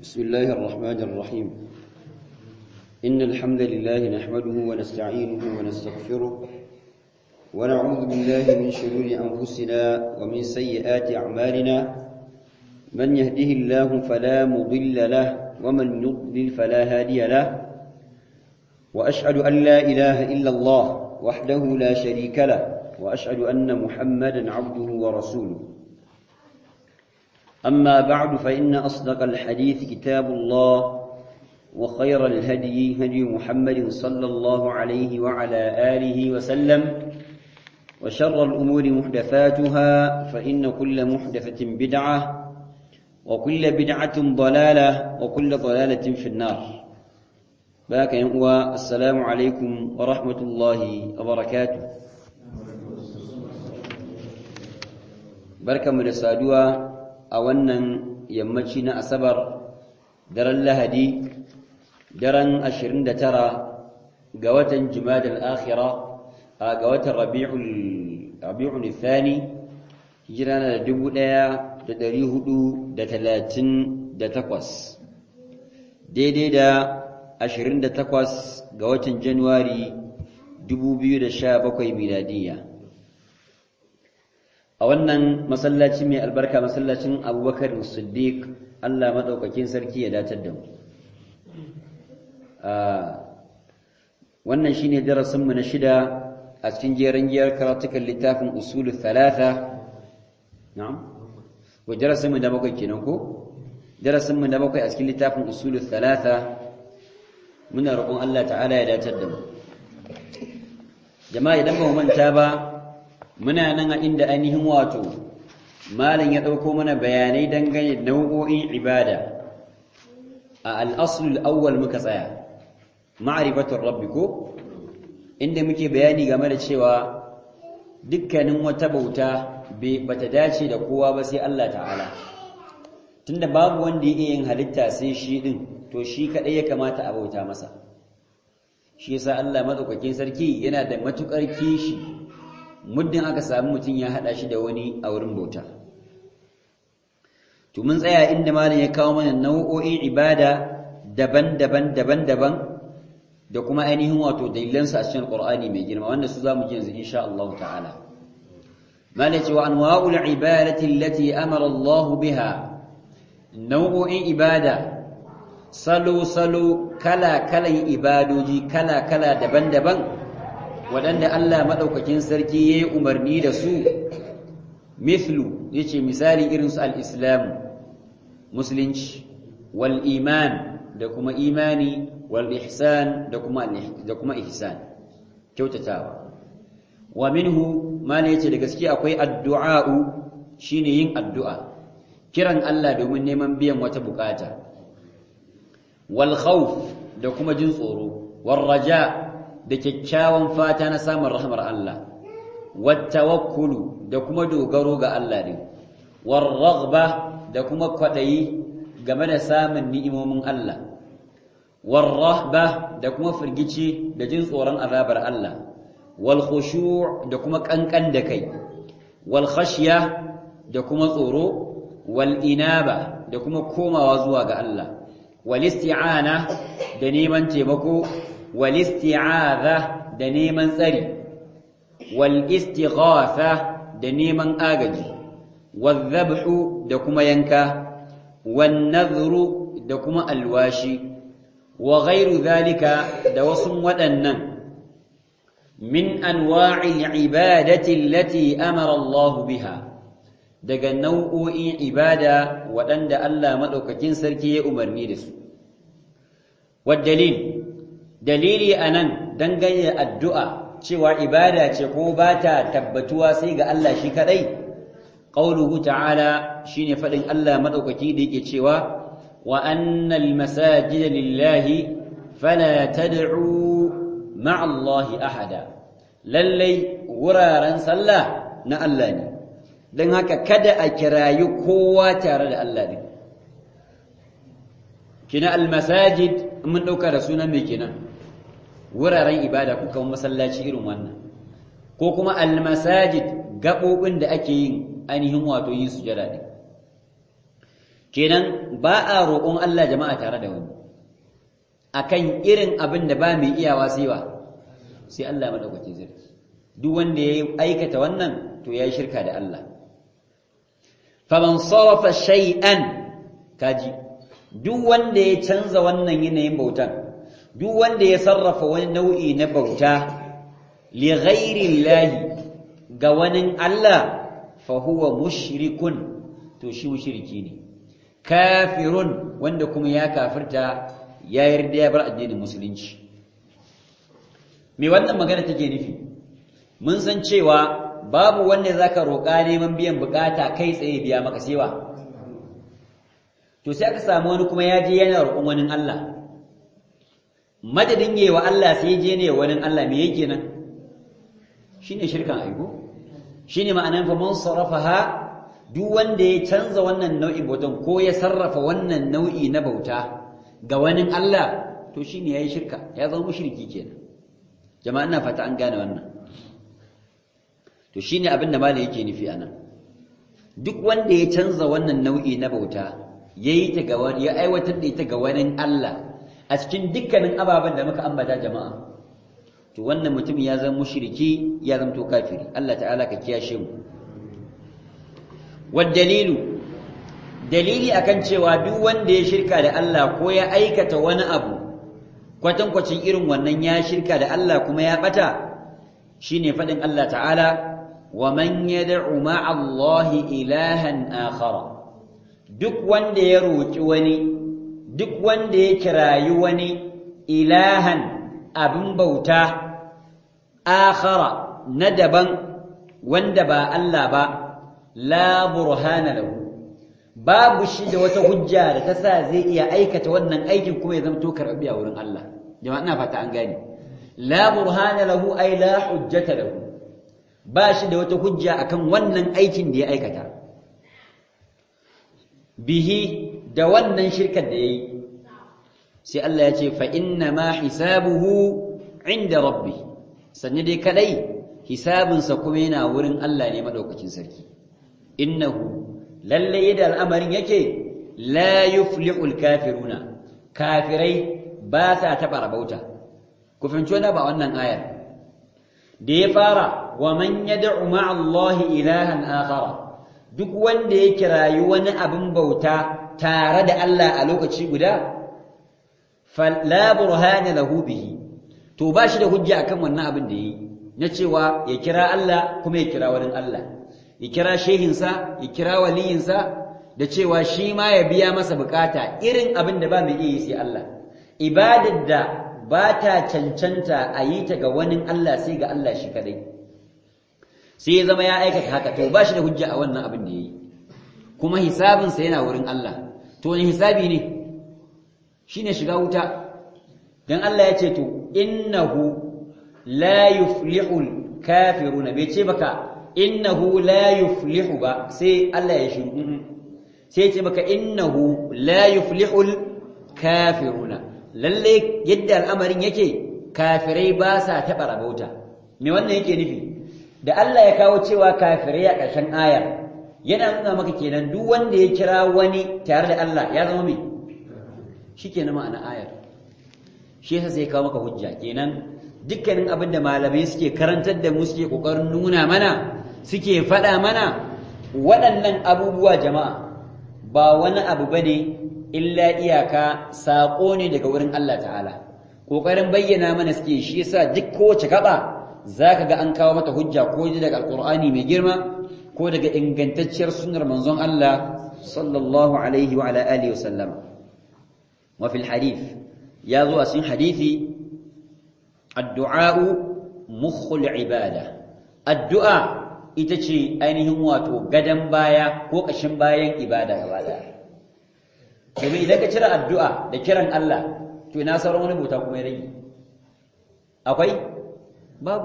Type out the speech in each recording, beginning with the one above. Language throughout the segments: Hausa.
بسم الله الرحمن الرحيم إن الحمد لله نحمده ونستعينه ونستغفره ونعوذ بالله من شرور أنفسنا ومن سيئات أعمالنا من يهده الله فلا مضل له ومن يضلل فلا هادي له وأشهد أن لا إله إلا الله وحده لا شريك له وأشهد أن محمدا عبده ورسوله أما بعد فإن أصدق الحديث كتاب الله وخير الهدي هدي محمد صلى الله عليه وعلى آله وسلم وشر الأمور محدثاتها فإن كل محدثة بدعة وكل بدعة ضلالة وكل ضلالة في النار باك ينقوى السلام عليكم ورحمة الله وبركاته بركة من السادوة a wannan yammaci na asabar daren lahadi daren 29 ga watan jimadal akhira a ga watan rabi'ul thani hijira na da takwas, daidai da 28 ga watan januwari 2017 miladiyya a wannan masallaci mai albarka masallacin abubakar siddiq allah maɗaukakin sarki ya datar da mu wannan shine darasinmu na shida a cikin jerin giyar karatukan littafin usulul thalatha na'am ko darasinmu na bakwai kenan ko darasinmu na bakwai a cikin littafin usulul thalatha muna roƙon allah ta'ala ya datar da mu jama'a idan ba mu manta ba muna nan a inda ainihin wato malam ya ɗauko mana bayanai dangane da nau'o'in ibada a al'asulul awwal muka tsaya ma'rifatul rabbi ko inda muke bayani game da cewa dukkanin wata bauta bata dace da kowa ba sai Allah ta'ala tunda babu wanda ya yin halitta sai shi din to shi kadai ya kamata a bauta masa shi yasa Allah madaukakin sarki yana da matukar kishi muddin aka samu mutum ya hada shi da wani a wurin bauta to mun tsaya inda malam ya kawo mana nau'o'in ibada daban-daban daban-daban da kuma ainihin wato dalilansu a cikin Qur'ani mai girma wanda su zamu ji yanzu insha Allah ta'ala malam ce wa anwa'ul ibadati allati amara Allah biha nau'o'in ibada salo salo kala kalan ibadoji kala kala daban-daban waɗanda Allah maɗaukakin sarki ya yi umarni da su mithlu ya ce misali irinsu al'islamu musulunci wal iman da kuma imani wal ihsan da kuma ihsan kyautatawa wa minhu mana yace da gaske akwai addu'a'u shine yin addu'a kiran Allah domin neman biyan wata bukata wal khawf da kuma jin tsoro wal raja' da kyakkyawan fata na samun rahmar Allah wattawakkulu da kuma dogaro ga Allah din warraghba da kuma kwadayi game da samun ni'imomin Allah warrahba da kuma firgici da jin tsoron azabar Allah wal khushu' da kuma kankan da kai wal khashya da kuma tsoro wal inaba da kuma komawa zuwa ga Allah wal isti'ana da neman taimako والاستعاذة da neman tsari والاستغاثة da neman agaji والذبح da kuma yanka والنذر da kuma alwashi وغير ذلك da wasu waɗannan من أنواع العبادة التي أمر الله بها daga nau'o'in ibada waɗanda Allah maɗaukakin sarki ya umarni da su والدليل dalili anan dangane da addu'a cewa ibada ce ko ba ta tabbatuwa sai ga Allah shi kadai qauluhu ta'ala shine fadin Allah madaukaki da yake cewa wa annal masajida lillahi fala tad'u ma'a Allah ahada lallai wuraren sallah na Allah ne dan haka kada a kirayi kowa tare da Allah ne kina al masajid mun dauka da sunan me kenan wuraren ibada ko kuma masallaci irin wannan ko kuma almasajid gabobin da ake yin ainihin wato yin sujada din kenan ba a roƙon Allah jama'a tare da wani akan irin abin da ba mai iyawa sai wa sai Allah madaukakin sarki duk wanda ya aikata wannan to ya yi shirka da Allah faman sarafa shay'an kaji duk wanda ya canza wannan yanayin bautan duk wanda ya sarrafa wani nau'i na bauta li ghairi ga wani Allah fa huwa mushrikun to shi mushriki ne kafirun wanda kuma ya kafirta ya yarda ya bar addinin musulunci me wannan magana take nufi mun san cewa babu wanda zaka roƙa neman biyan bukata kai tsaye biya maka sewa to sai aka samu wani kuma ya je yana roƙon wani Allah madadin yayi wa Allah sai je ne wani Allah me yake nan shine shirkan aiko shine ma'anan fa man sarafaha duk wanda ya canza wannan nau'in bautan ko ya sarrafa wannan nau'i na bauta ga wani Allah to shine yayi shirka ya zama mushriki kenan jama'a ina fata an gane wannan to shine abin da malai yake nufi anan duk wanda ya canza wannan nau'i na bauta yayi ta ga wani ya aiwatar da ita ga wani Allah a cikin dukkanin ababen da muka ambata jama'a to wannan mutum ya zama mushriki ya zama to kafiri Allah ta'ala ka kiyashe mu wad dalilu dalili akan cewa duk wanda ya shirka da Allah ko ya aikata wani abu kwatankwacin irin wannan ya shirka da Allah kuma ya bata shine fadin Allah ta'ala wa man yad'u ma'a Allah ilahan akhara duk wanda ya roki wani duk wanda ya kirayi wani ilahan abin bauta akhara na daban wanda ba Allah ba la burhana lahu babu shi da wata hujja da ta sa zai iya aikata wannan aikin kuma ya zamto karɓi a wurin Allah jama'a ina fata an gane la burhana lahu ay la hujjata lahu ba shi da wata hujja akan wannan aikin da ya aikata bihi da wannan shirkar da yayi sai Allah ya ce fa inna ma hisabuhu inda rabbi sanne dai kadai hisabinsa kuma yana wurin Allah ne madaukakin sarki innahu lalle yadda al'amarin yake la yuflihul kafiruna kafirai ba sa taɓa rabauta ku fahimci wani ba wannan ayar da ya fara wa man yad'u ma'a Allah ilahan akhara duk wanda ya kirayi wani abin bauta tare da Allah a lokaci guda fala burhana lahu bihi to ba shi da hujja akan wannan abin da yi na cewa ya kira Allah kuma ya kira wani Allah ya kira shehinsa ya kira waliyinsa da cewa shi ma ya biya masa bukata irin abin da ba mai iya sai Allah ibadar da ba ta cancanta a yi ta ga wani Allah sai ga Allah shi kadai sai ya zama ya aikata haka to ba shi da hujja a wannan abin da ya yi kuma hisabinsa yana wurin Allah to wani hisabi ne shine shiga wuta dan Allah ya ce to innahu la yuflihul kafiruna bai ce baka innahu la yuflihu ba sai Allah ya shiru sai ce baka innahu la yuflihul kafiruna lalle yadda al'amarin yake kafirai ba sa taɓa rabauta me wannan yake nufi da Allah ya kawo cewa kafirai a ƙarshen aya yana nuna maka kenan duk wanda ya kira wani tare da Allah ya zama me shikenan ma'ana ayar shi yasa sai kawo maka hujja kenan dukkanin abin da malamai suke karantar da mu suke kokarin nuna mana suke faɗa mana waɗannan abubuwa jama'a ba wani abu bane illa iyaka saƙo ne daga wurin Allah ta'ala kokarin bayyana mana suke shi yasa duk kowace gaba zaka ga an kawo mata hujja ko daga alqur'ani mai girma ko daga ingantacciyar sunnar manzon Allah sallallahu alaihi wa ala alihi wa sallam wa fil hadith ya zo a cikin hadisi addu'a'u mukhul ibada addu'a ita ce ainihin wato gadan baya ko ƙashin bayan ibada gaba daya domin idan ka cire addu'a da kiran Allah to ina sauran wani bauta kuma ya rage akwai babu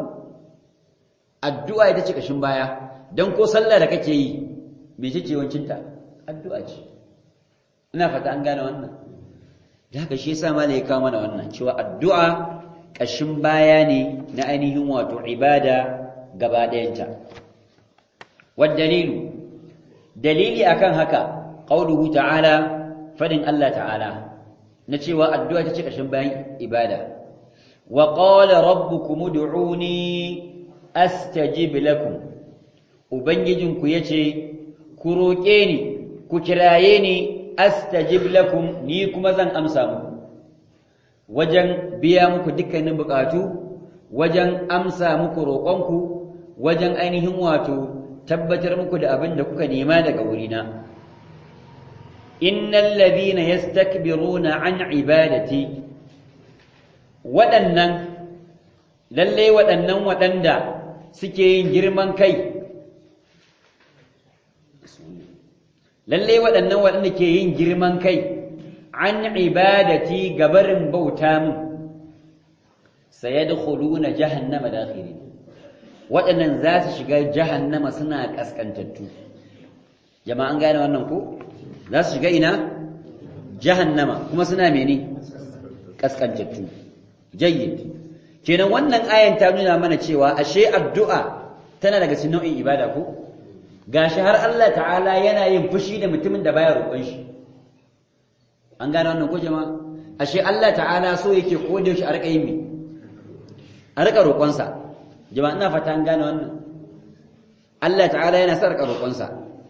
addu'a ita ce ƙashin baya don ko sallah da kake yi me ce wancinta addu'a ce ina fata an gane wannan da haka shi yasa malai ya kawo mana wannan cewa addu'a ƙashin baya ne na ainihin wato ibada gaba ɗayanta dalilu dalili akan haka qauluhu ta'ala fadin Allah ta'ala na cewa addu'a ta ce ƙarshen bayan ibada wa qala rabbukum ud'uni astajib lakum ubangijinku yace ku roƙe ni ku kiraye ni astajib lakum ni kuma zan amsa muku wajen biya muku dukkanin bukatu wajen amsa muku roƙonku wajen ainihin wato tabbatar muku da abin da kuka nema daga wurina innal ladhina yastakbiruna an ibadati waɗannan lalle waɗannan waɗanda suke yin girman kai lalle waɗannan waɗanda ke yin girman kai an ibadati gabarin bauta min sayadkhuluna jahannama dakhirin waɗannan za su shiga jahannama suna kaskantattu jama'a an gane wannan ko za su shiga ina jahannama kuma suna mene kaskantattu jayyid kenan wannan ayan ta nuna mana cewa ashe addu'a tana daga cikin nau'in ibada ko gashi har Allah ta'ala yana yin fushi da mutumin da baya roƙon shi an gane wannan ko jama'a ashe Allah ta'ala so yake koda shi a rika yin me a rika roƙonsa jama'a ina fata an gane wannan Allah ta'ala yana sa rika roƙonsa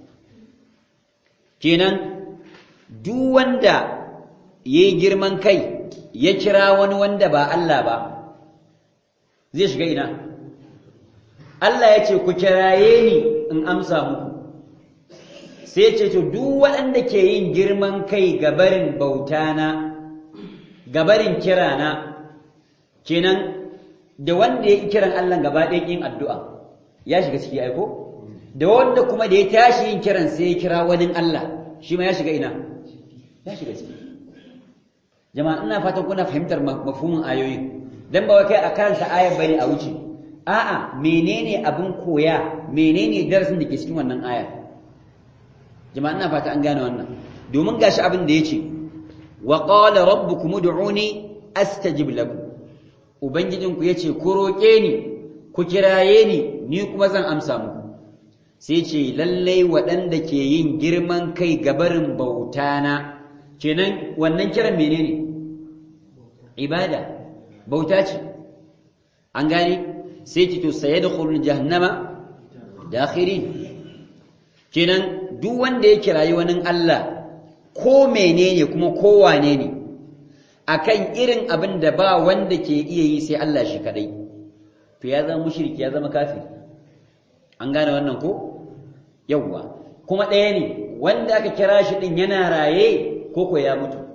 kenan duk wanda yayi girman kai ya kira wani wanda ba Allah ba zai shiga ina Allah ya ce ku kiraye ni in amsa muku sai ce to duk waɗanda ke yin girman kai gabarin bautana gabarin kirana kenan da wanda ya kiran Allah gaba ɗaya yin addu'a ya shiga ciki aiko da wanda kuma da ya tashi yin kiran sai ya kira wani Allah shi ma ya shiga ina ya shiga ciki jama'a ina fatan kuna fahimtar mafhumin ayoyin dan ba kai a kansa ayar bane a wuce a'a menene abin koya menene darasin da ke cikin wannan aya jama'a ina fata an gane wannan domin gashi abin da yace wa qala rabbukum ud'uni astajib lakum ubangijinku yace ku roke ni ku kiraye ni ni kuma zan amsa muku sai ce lallai waɗanda ke yin girman kai gabarin bautana kenan wannan kiran menene ibada bauta ce an gane sai ki to saye da khulun jahannama dakhirin kenan duk wanda ya kirayi wani Allah ko menene kuma ko wane ne akan irin abin da ba wanda ke iya yi sai Allah shi kadai to ya zama mushriki ya zama kafiri an gane wannan ko yawwa kuma ɗaya ne wanda aka kira shi din yana raye ko ko ya mutu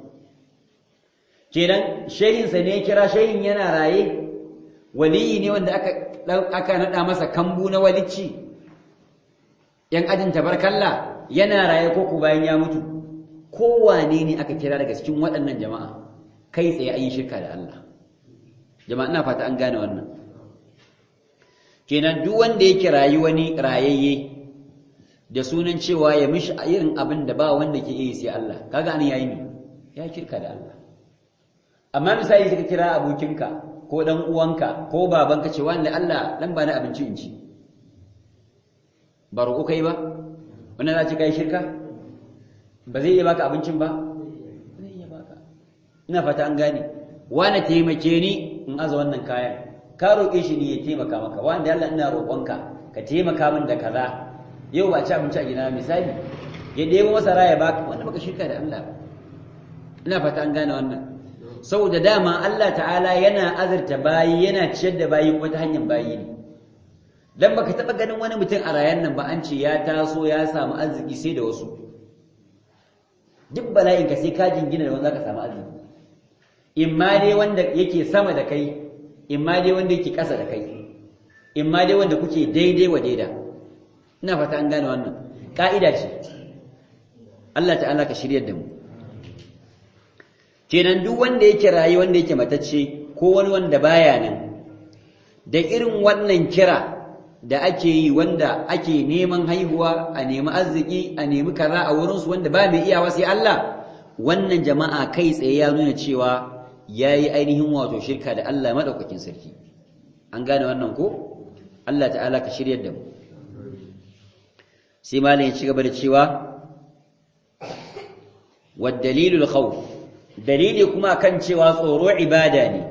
kenan shehinsa ne ya kira shehin yana raye waliyi ne wanda aka aka nada masa kambu na walicci yan ajin tabarkalla yana raye ko ku bayan ya mutu kowane ne aka kira daga cikin waɗannan jama'a kai tsaye an yi shirka da Allah jama'a ina fata an gane wannan kenan duk wanda ya kirayi wani rayayye da sunan cewa ya mishi irin abin da ba wanda ke yi sai Allah kaga an yayi ne ya shirka da Allah amma misali suka kira abokinka ko dan uwanka ko babanka ce wanda Allah dan ba na abinci in ci ba roƙo kai ba wannan za ci kai shirka ba zai iya baka abincin ba zai iya baka ina fata an gane wani taimake ni in aza wannan kayan ka roƙe shi ne ya taimaka maka wanda Allah ina roƙonka ka taimaka min da kaza yau ba ci abinci a gida misali ya ɗebo masara ya baka wanda baka shirka da Allah ina fata an gane wannan saboda dama Allah ta'ala yana azurta bayi yana ciyar da bayi kuma ta hanyar bayi ne dan baka taba ganin wani mutum a rayan nan ba an ce ya taso ya samu arziki sai da wasu duk bala'in ka sai ka jingina da wanda zaka samu arziki imma dai wanda yake sama da kai imma dai wanda yake ƙasa da kai imma dai wanda kuke daidai wa daida ina fata an gane wannan ka'ida ce Allah ta'ala ka shiryar da mu kenan duk wanda yake rayu wanda yake matacce ko wani wanda baya nan da irin wannan kira da ake yi wanda ake neman haihuwa a nemi arziki a nemi kaza a wurinsu wanda ba mai iyawa sai Allah wannan jama'a kai tsaye ya nuna cewa ya yi ainihin wato shirka da Allah maɗaukakin sarki an gane wannan ko Allah ta'ala ka shiryar da mu sai malam ya ci gaba da cewa wad dalilul khawf dalili kuma kan cewa tsoro ibada ne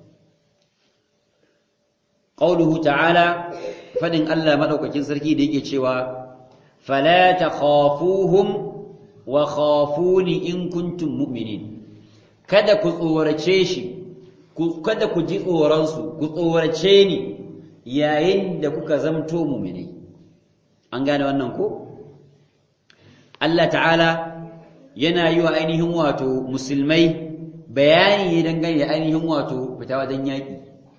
qauluhu ta'ala fadin Allah madaukakin sarki da yake cewa fala takhafuhum wa khafuni in kuntum mu'minin kada ku tsorace shi kada ku ji tsoron su ku tsorace ni yayin da kuka zamto mu'minai an gane wannan ko Allah ta'ala yana yi wa ainihin wato musulmai bayani dangane da ainihin wato fita wajen yaƙi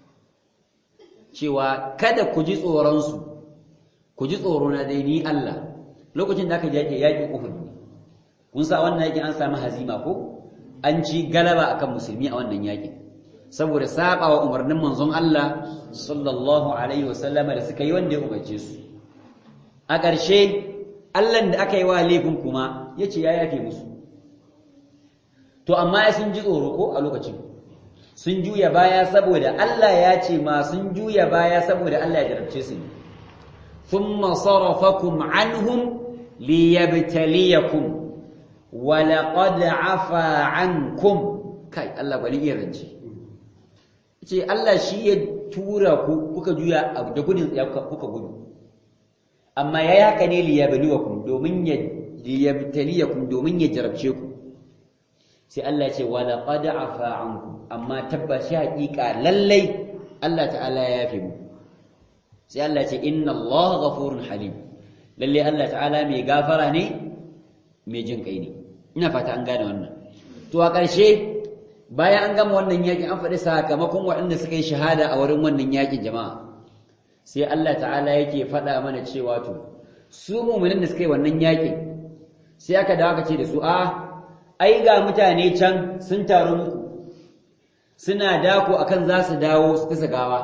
cewa kada ku ji tsoronsu ku ji tsoro na dai ni Allah lokacin da aka ji yaƙi yaƙin Uhud kun sa wannan yaƙin an samu hazima ko an ci galaba akan musulmi a wannan yaƙin saboda saba wa umarnin manzon Allah sallallahu alaihi wasallama da suka yi wanda ya umarce su a ƙarshe Allah da aka yi wa laifin kuma ya ce ya yafe musu to amma sun ji tsoro ko a lokacin sun juya baya saboda Allah ya ce ma sun juya baya saboda Allah ya jarabce su ne thumma sarafakum anhum liyabtaliyakum wa laqad afa ankum kai Allah bari iya rance ce Allah shi ya tura ku kuka juya da gudun kuka gudu amma yayi haka ne liyabluwakum domin ya liyabtaliyakum domin ya jarabce ku sai Allah ya ce wa laqad afa ankum amma tabbashi haƙiƙa lallai Allah ta'ala ya yafe mu sai Allah ya ce inna Allah ghafurun halim lalle Allah ta'ala mai gafara ne mai jin kai ne ina fata an gane wannan to a ƙarshe bayan an gama wannan yakin an faɗi sakamakon waɗanda suka yi shahada a wurin wannan yakin jama'a sai Allah ta'ala yake faɗa mana cewa to su mu'minin da suka yi wannan yakin sai aka dawo aka ce da su a ai ga mutane can sun taru muku suna dako akan za su dawo su kasa gawa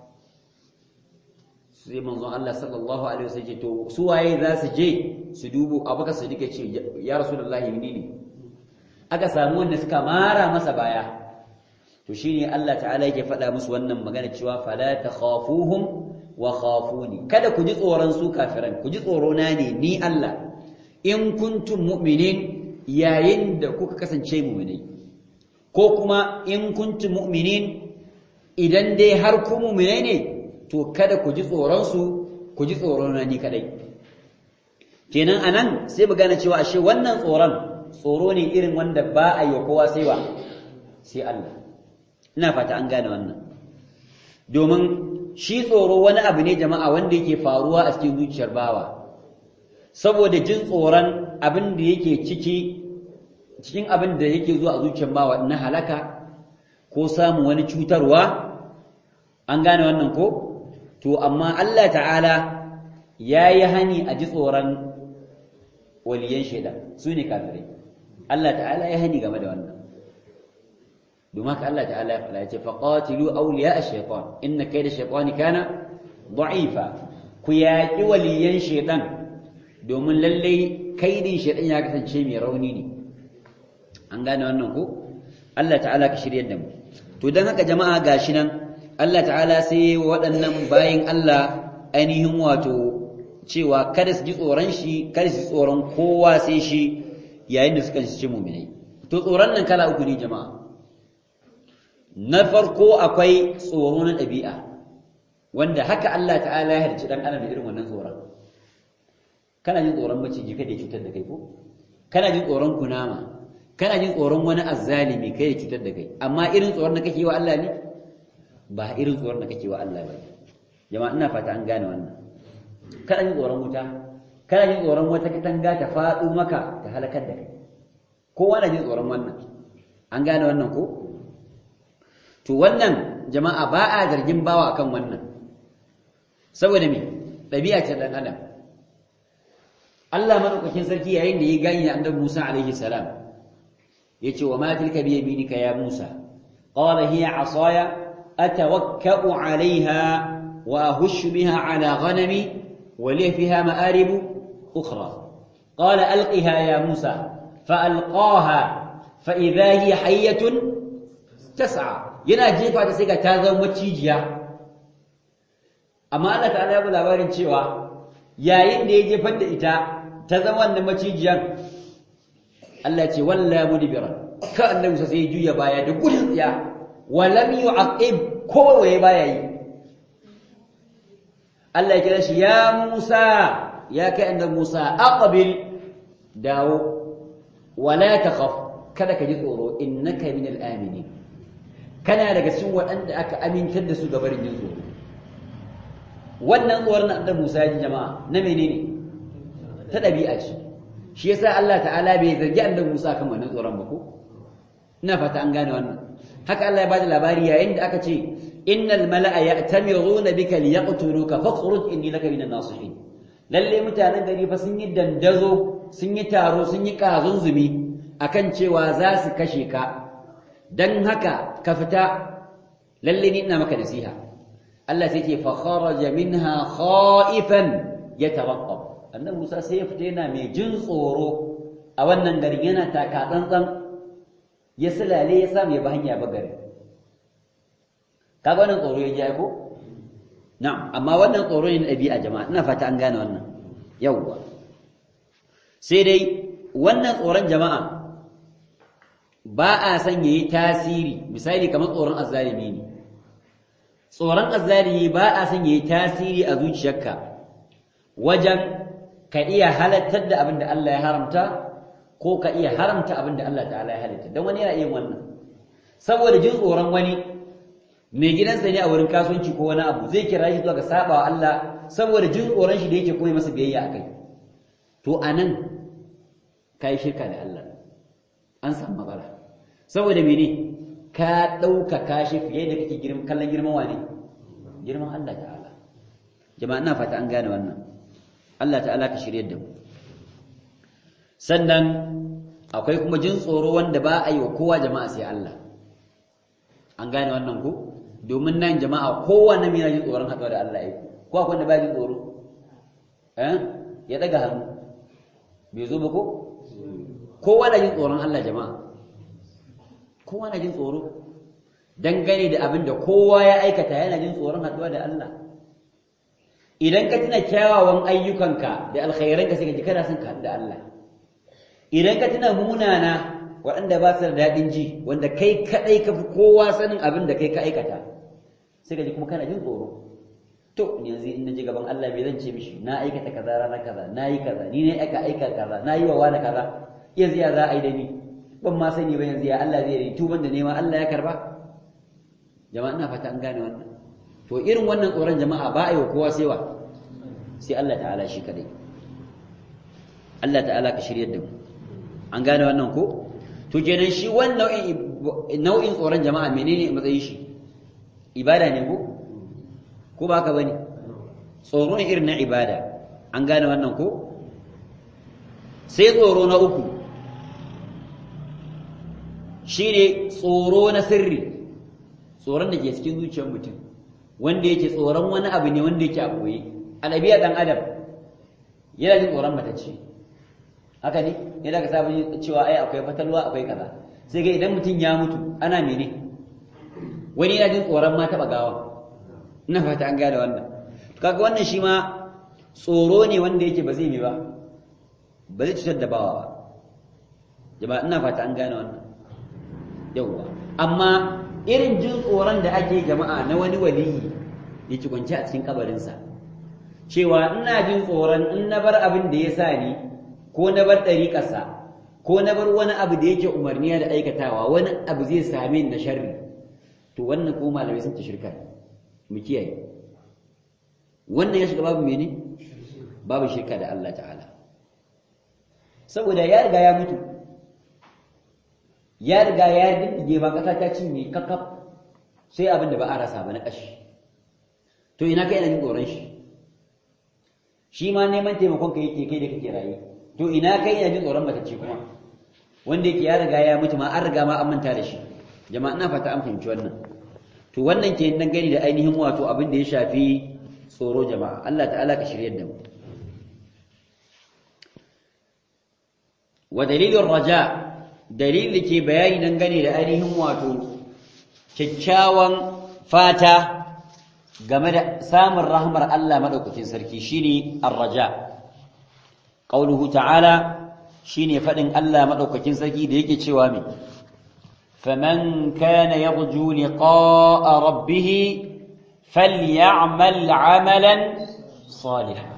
sai manzon Allah sallallahu alaihi wasallam ce to su waye za su je su dubo abaka su dike ce ya rasulullahi ni ne aka samu wanda suka mara masa baya to shine Allah ta'ala yake faɗa musu wannan magana cewa fala takhafuhum wa khafuni kada ku ji tsoron su kafiran ku ji tsoro na ne ni Allah in kuntum mu'minin yayin da kuka kasance mu'minai ko kuma in kuntum mu'minin idan dai har ku mu'minai ne to kada ku ji tsoron su ku ji tsoron na ni kadai kenan anan sai mu gane cewa ashe wannan tsoron tsoro ne irin wanda ba a yi kowa sai wa sai Allah ina fata an gane wannan domin shi tsoro wani abu ne jama'a wanda yake faruwa a cikin zuciyar bawa saboda jin tsoron abin da yake ciki cikin abin da yake zuwa a zuciyar bawa na halaka ko samun wani cutarwa an gane wannan ko to amma Allah ta'ala ya yi hani a ji tsoron waliyan shaidan su ne kafirai Allah ta'ala ya hani game da wannan domin haka Allah ta'ala ya faɗa ya ce faqatilu awliya ash-shaytan inna kayda ash-shaytani kana da'ifa ku yaƙi waliyan shaidan domin lallai kaidin shaidan ya kasance mai rauni ne an gane wannan ko Allah ta'ala ka shiryar da mu to dan haka jama'a gashi nan Allah ta'ala sai waɗannan bayin Allah ainihin wato cewa kada su ji tsoron shi kada su ji tsoron kowa sai shi yayin da suka ci mu'minai to tsoron nan kala uku ne jama'a na farko akwai tsoro na ɗabi'a wanda haka Allah ta'ala ya harci dan adam da irin wannan tsoron kana jin tsoron maciji kada ya cutar da kai ko kana jin tsoron kunama kana jin tsoron wani azzalimi kai ya cutar da kai amma irin tsoron da kake wa Allah ne ba irin tsoron da kake wa Allah ba jama'a ina fata an gane wannan kana jin tsoron wuta kana jin tsoron wata katanga ta faɗo maka ta halakar da kai kowa na jin tsoron wannan an gane wannan ko to wannan jama'a ba a zargin bawa akan wannan saboda me ɗabi'a ce dan adam Allah madaukakin sarki yayin da ya gani annabi Musa alaihi salam yace wa ma tilka bi yaminika ya Musa qala hiya asaya atawakkau alaiha wa ahushu biha ala ghanami wa li fiha ma'arib ukhra qala alqiha ya Musa فألقاها فإذا هي حية تسعى yana jefa ta sai ga ta zama macijiya amma Allah ta'ala ya bi labarin cewa yayin da ya jefar da ita ta zama wannan macijiyan Allah ce walla mudbiran ka annabi Musa sai juya baya da gudun tsiya wa lam yu'aqib ko waye baya yi Allah ya kira shi ya Musa ya kai annabi Musa aqbil dawo wala takhaf kada ka ji tsoro innaka minal aminin kana daga cikin waɗanda aka amintar da su ga barin yin tsoro wannan tsoron na annabi Musa ya jama'a na menene ta ɗabi'a ce shi yasa Allah ta'ala bai zargi annabi Musa kan wannan tsoron ba ko ina fata an gane wannan haka Allah ya bada labari yayin da aka ce innal mala'a ya'tamiruna bika liyaqtuluka fakhruj inni laka minan nasihin lalle mutanen gari fa sun yi dandazo sun yi taro sun yi kazunzumi akan cewa za su kashe ka dan haka ka fita lalle ni ina maka nasiha Allah sai ce fa kharaja minha khaifan yataraqqab annabi Musa sai ya fita yana mai jin tsoro a wannan garin yana taka tsantsan ya sulale ya samu ya ba hanya ba gari kaga wannan tsoro ya ji ko na'am amma wannan tsoro ne na ɗabi'a jama'a ina fata an gane wannan yawwa sai dai wannan tsoron jama'a ba a son yayi tasiri misali kamar tsoron azzalimi ne tsoron azzalimi ba a son yayi tasiri a zuciyarka wajen ka iya halattar da abin da Allah ya haramta ko ka iya haramta abin da Allah ta'ala ya halitta don wani yana iya wannan saboda jin tsoron wani mai gidansa ne a wurin kasuwanci ko wani abu zai kira shi zuwa ga saba wa Allah saboda jin tsoron shi da yake kuma masa biyayya a kai to anan ka yi shirka da Allah an samu matsala saboda mene ka ɗaukaka shi fiye da kake kallon girman wane girman Allah ta'ala jama'a ina fata an gane wannan Allah ta'ala ka shirye da mu sannan akwai kuma jin tsoro wanda ba a yi wa kowa jama'a sai Allah an gane wannan ku domin nan jama'a kowa na mina jin tsoron haɗuwa da Allah ya ko akwai wanda ba jin tsoro eh ya daga hannu bai zo ba ko kowa na jin tsoron Allah jama'a kowa na jin tsoro dangane da abin da kowa ya aikata yana jin tsoron haɗuwa da Allah idan ka tuna kyawawan ayyukanka da alkhairanka sai ka ji kana son ka da Allah idan ka tuna munana waɗanda ba su da daɗin ji wanda kai kaɗai ka fi kowa sanin abin da kai ka aikata sai ka ji kuma kana jin tsoro to yanzu in na ji gaban Allah bai zan ce mishi na aikata kaza ranar kaza na yi kaza ni ne aika aika kaza na yi wa wani kaza yanzu ya za a yi da ni ban ma sani ba yanzu ya Allah zai yi tuban da nema Allah ya karba jama'a ina fata an gane wannan to irin wannan tsoron jama'a ba a yi wa kowa sai wa sai Allah ta'ala shi kadai Allah ta'ala ka shiryar da mu an gane wannan ko to kenan shi wannan nau'in tsoron jama'a menene matsayin shi ibada ne ko ko ba ka bane tsoro ne irin na ibada an gane wannan ko sai tsoro na uku shine tsoro na sirri tsoron da ke cikin zuciyar mutum wanda yake tsoron wani abu ne wanda yake a boye alabiya dan adam yana jin tsoron matacce haka ne yana ka sabon cewa ai akwai fatalwa akwai kaza sai ga idan mutum ya mutu ana mene wani yana jin tsoron ma taɓa gawa ina fata an gane wannan kaga wannan shi ma tsoro ne wanda yake ba zai mi ba ba zai cutar da bawa ba jama'a ina fata an gane wannan yawwa amma irin jin tsoron da ake jama'a na wani waliyi ya ci kwanci a cikin kabarinsa cewa ina jin tsoron in na bar abin da ya sa ni ko na bar ɗariƙarsa ko na bar wani abu da yake umarniya da aikatawa wani abu zai same ni na sharri to wannan ko malamai sun ta shirka mu kiyaye wannan ya shiga babu mene babu shirka da Allah ta'ala saboda ya riga ya mutu ya riga ya dindige ba kasa ta cinye kakaf sai abin da ba a rasa ba na kashi to ina kai ina jin tsoron shi shi ma neman taimakon ka yake kai da kake raye to ina kai ina jin tsoron matacce kuma wanda yake ya riga ya mutu ma an riga ma an manta da shi jama'a ina fata an fahimci wannan to wannan ke nan gani da ainihin wato abin da ya shafi tsoro jama'a Allah ta'ala ka shiryar da mu wa dalilin raja dalilin da ke bayani nan gane da ainihin wato kyakkyawan fata game da samun rahmar Allah madaukakin sarki shine ar-raja qauluhu ta'ala shine fadin Allah madaukakin sarki da yake cewa me faman kana yarju liqa'a rabbih falyamal 'amalan salihan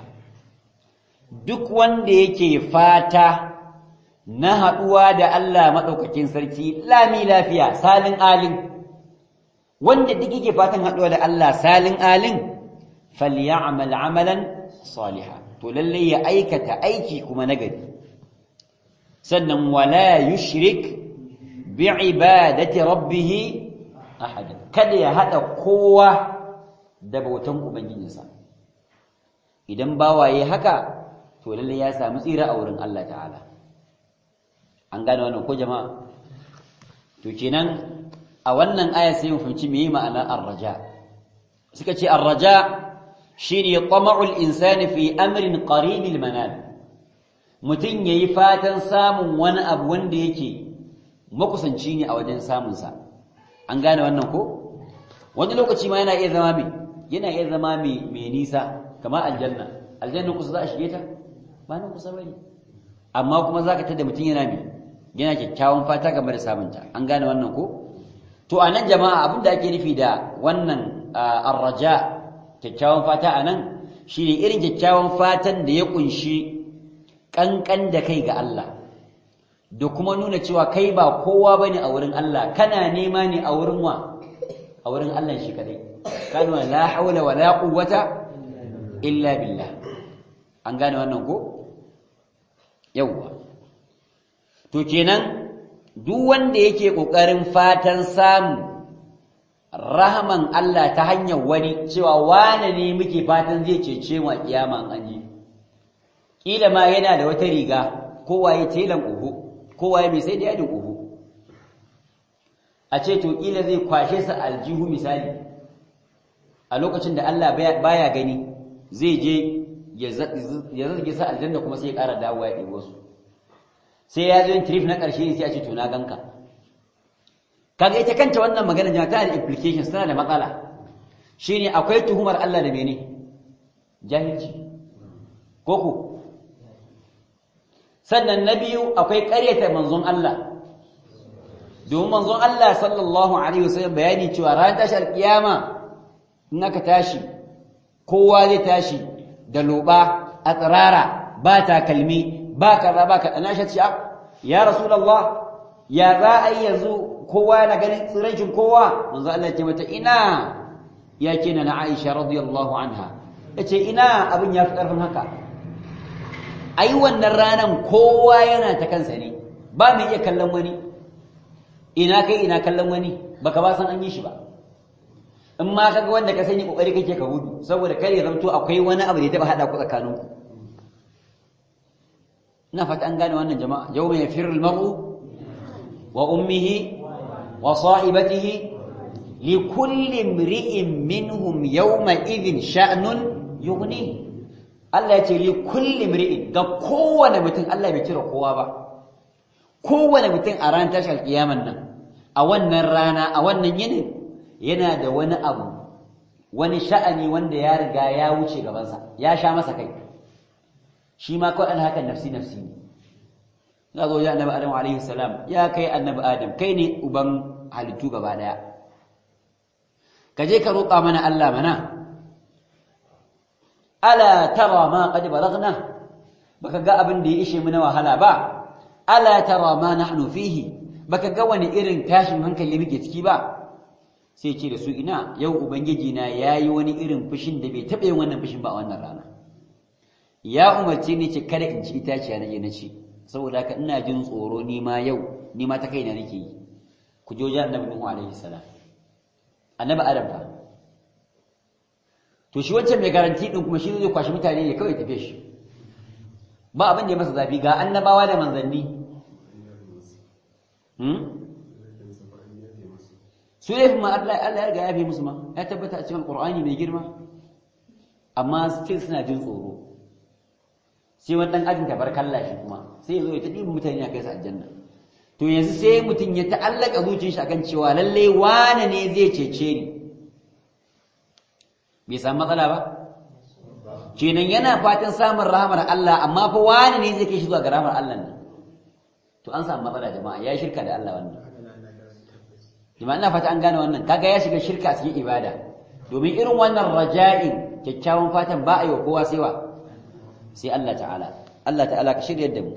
duk wanda yake fata na haduwa da Allah madaukakin sarki lami lafiya salin alin wanda duk yake fatan haduwa da Allah salin alin falyamal 'amalan salihan to lalle ya aikata aiki kuma nagari sannan wala yushrik bi ibadati rabbih ahad kada ya hada kowa da bautan ubangijinsa idan bawaye haka to lalle ya samu tsira a wurin Allah ta'ala an gane wannan ko jama'a to kenan a wannan aya sai mu fahimci meye ma'ana ar-raja suka ce ar-raja shine tama'ul insani fi amrin qaribil manal mutun yayi fatan samun wani abu wanda yake makusanci ne a wajen samun sa an gane wannan ko wani lokaci ma yana iya zama mai yana iya zama mai mai nisa kamar aljanna aljanna kusa za a shige ta ba nan kusa bane amma kuma zaka tada mutun yana mai yana kyakkyawan fata game da samun ta an gane wannan ko to anan jama'a abin da ake nufi da wannan ar-raja kyakkyawan fata a nan shi ne irin kyakkyawan fatan da ya kunshi ƙanƙan da kai ga Allah da kuma nuna cewa kai ba kowa ba ne a wurin Allah kana nema ne a wurin wa a wurin Allah shi kadai kalma la haula wa la quwwata illa billah an gane wannan ko yawwa to kenan duk wanda yake kokarin fatan samu rahaman Allah ta hanyar wani cewa wane ne muke fatan zai cece mu a kiyama an ji kila ma yana da wata riga kowa ya telan uhu kowa ya mai sai da yadin uhu a ce to kila zai kwashe sa aljihu misali a lokacin da Allah baya gani zai je ya zarge sa aljanna kuma sai ya ƙara dawowa ya ɗebo su sai ya zo yin trip na ƙarshe sai a ce to na ganka kaga ita kanta wannan magana jama'a tana da implications tana da matsala shine akwai tuhumar Allah da mene jahilci koko sannan na biyu akwai ƙaryata manzon Allah domin manzon Allah sallallahu alaihi wasallam bayani cewa ran tashi alkiyama in aka tashi kowa zai tashi da loba a tsirara ba takalmi ba kaza ba kaza na shi ya rasulullah ya za a yi yanzu kowa yana ganin tsirancin kowa manzo Allah ya ce mata ina ya ce na Aisha radiyallahu anha yace ina abin ya fi karfin haka ai wannan ranan kowa yana ta kansa ne ba mai iya kallon wani ina kai ina kallon wani baka ba san an yi shi ba in ma kaga wanda ka sani kokari kake ka gudu saboda kare zanto akwai wani abu da ya taba hada ku tsakaninku ina fata an gane wannan jama'a yawma yafirru al-mar'u wa ummihi وصاحبته لكل امرئ منهم يومئذ شأن يغنيه Allah ya ce li kulli mri'in ga kowane mutum Allah bai cire kowa ba kowane mutum a ran tashar kiyaman nan a wannan rana a wannan yinin yana da wani abu wani sha'ani wanda ya riga ya wuce gabansa ya sha masa kai shi ma kawai an haka nafsi nafsi ne za zo ya annabi adam alaihi salam ya kai annabi adam kai ne uban halittu gaba daya ka je ka roƙa mana Allah mana ala tara ma qad balagna baka ga abin da ya ishe mu na wahala ba ala tara ma nahnu fihi baka ga wani irin tashin hankali muke ciki ba sai ce da su ina yau ubangiji na yayi wani irin fushin da bai taɓa yin wannan fushin ba a wannan rana ya umarce ni ce kada in ci itaciya na je na ci saboda haka ina jin tsoro ni ma yau ni ma ta kaina nake yi ku je wajen annabi Nuhu alaihi salam annabi Adam fa to shi wancan mai garanti din kuma shi zai kwashi mutane ne kawai tafe shi ba abin da ya masa zafi ga annabawa da manzanni hmm su ne ma Allah Allah ya riga ya fi musu ma ya tabbata a cikin Qur'ani mai girma amma still suna jin tsoro sai wani dan ajin tabarkalla shi kuma sai ya zo ya ta ɗiba mutane a kai su aljanna to yanzu sai mutum ya ta'allaka zuciyar shi akan cewa lalle wane ne zai cece ni bai samu matsala ba kenan yana fatan samun rahamar Allah amma fa wane ne zai kai shi zuwa ga rahamar Allah ne to an samu matsala jama'a ya shirka da Allah wannan jama'a ina fata an gane wannan kaga ya shiga shirka cikin ibada domin irin wannan raja'in kyakkyawan fatan ba a yi wa kowa sai wa sai Allah ta'ala Allah ta'ala ka shirya da mu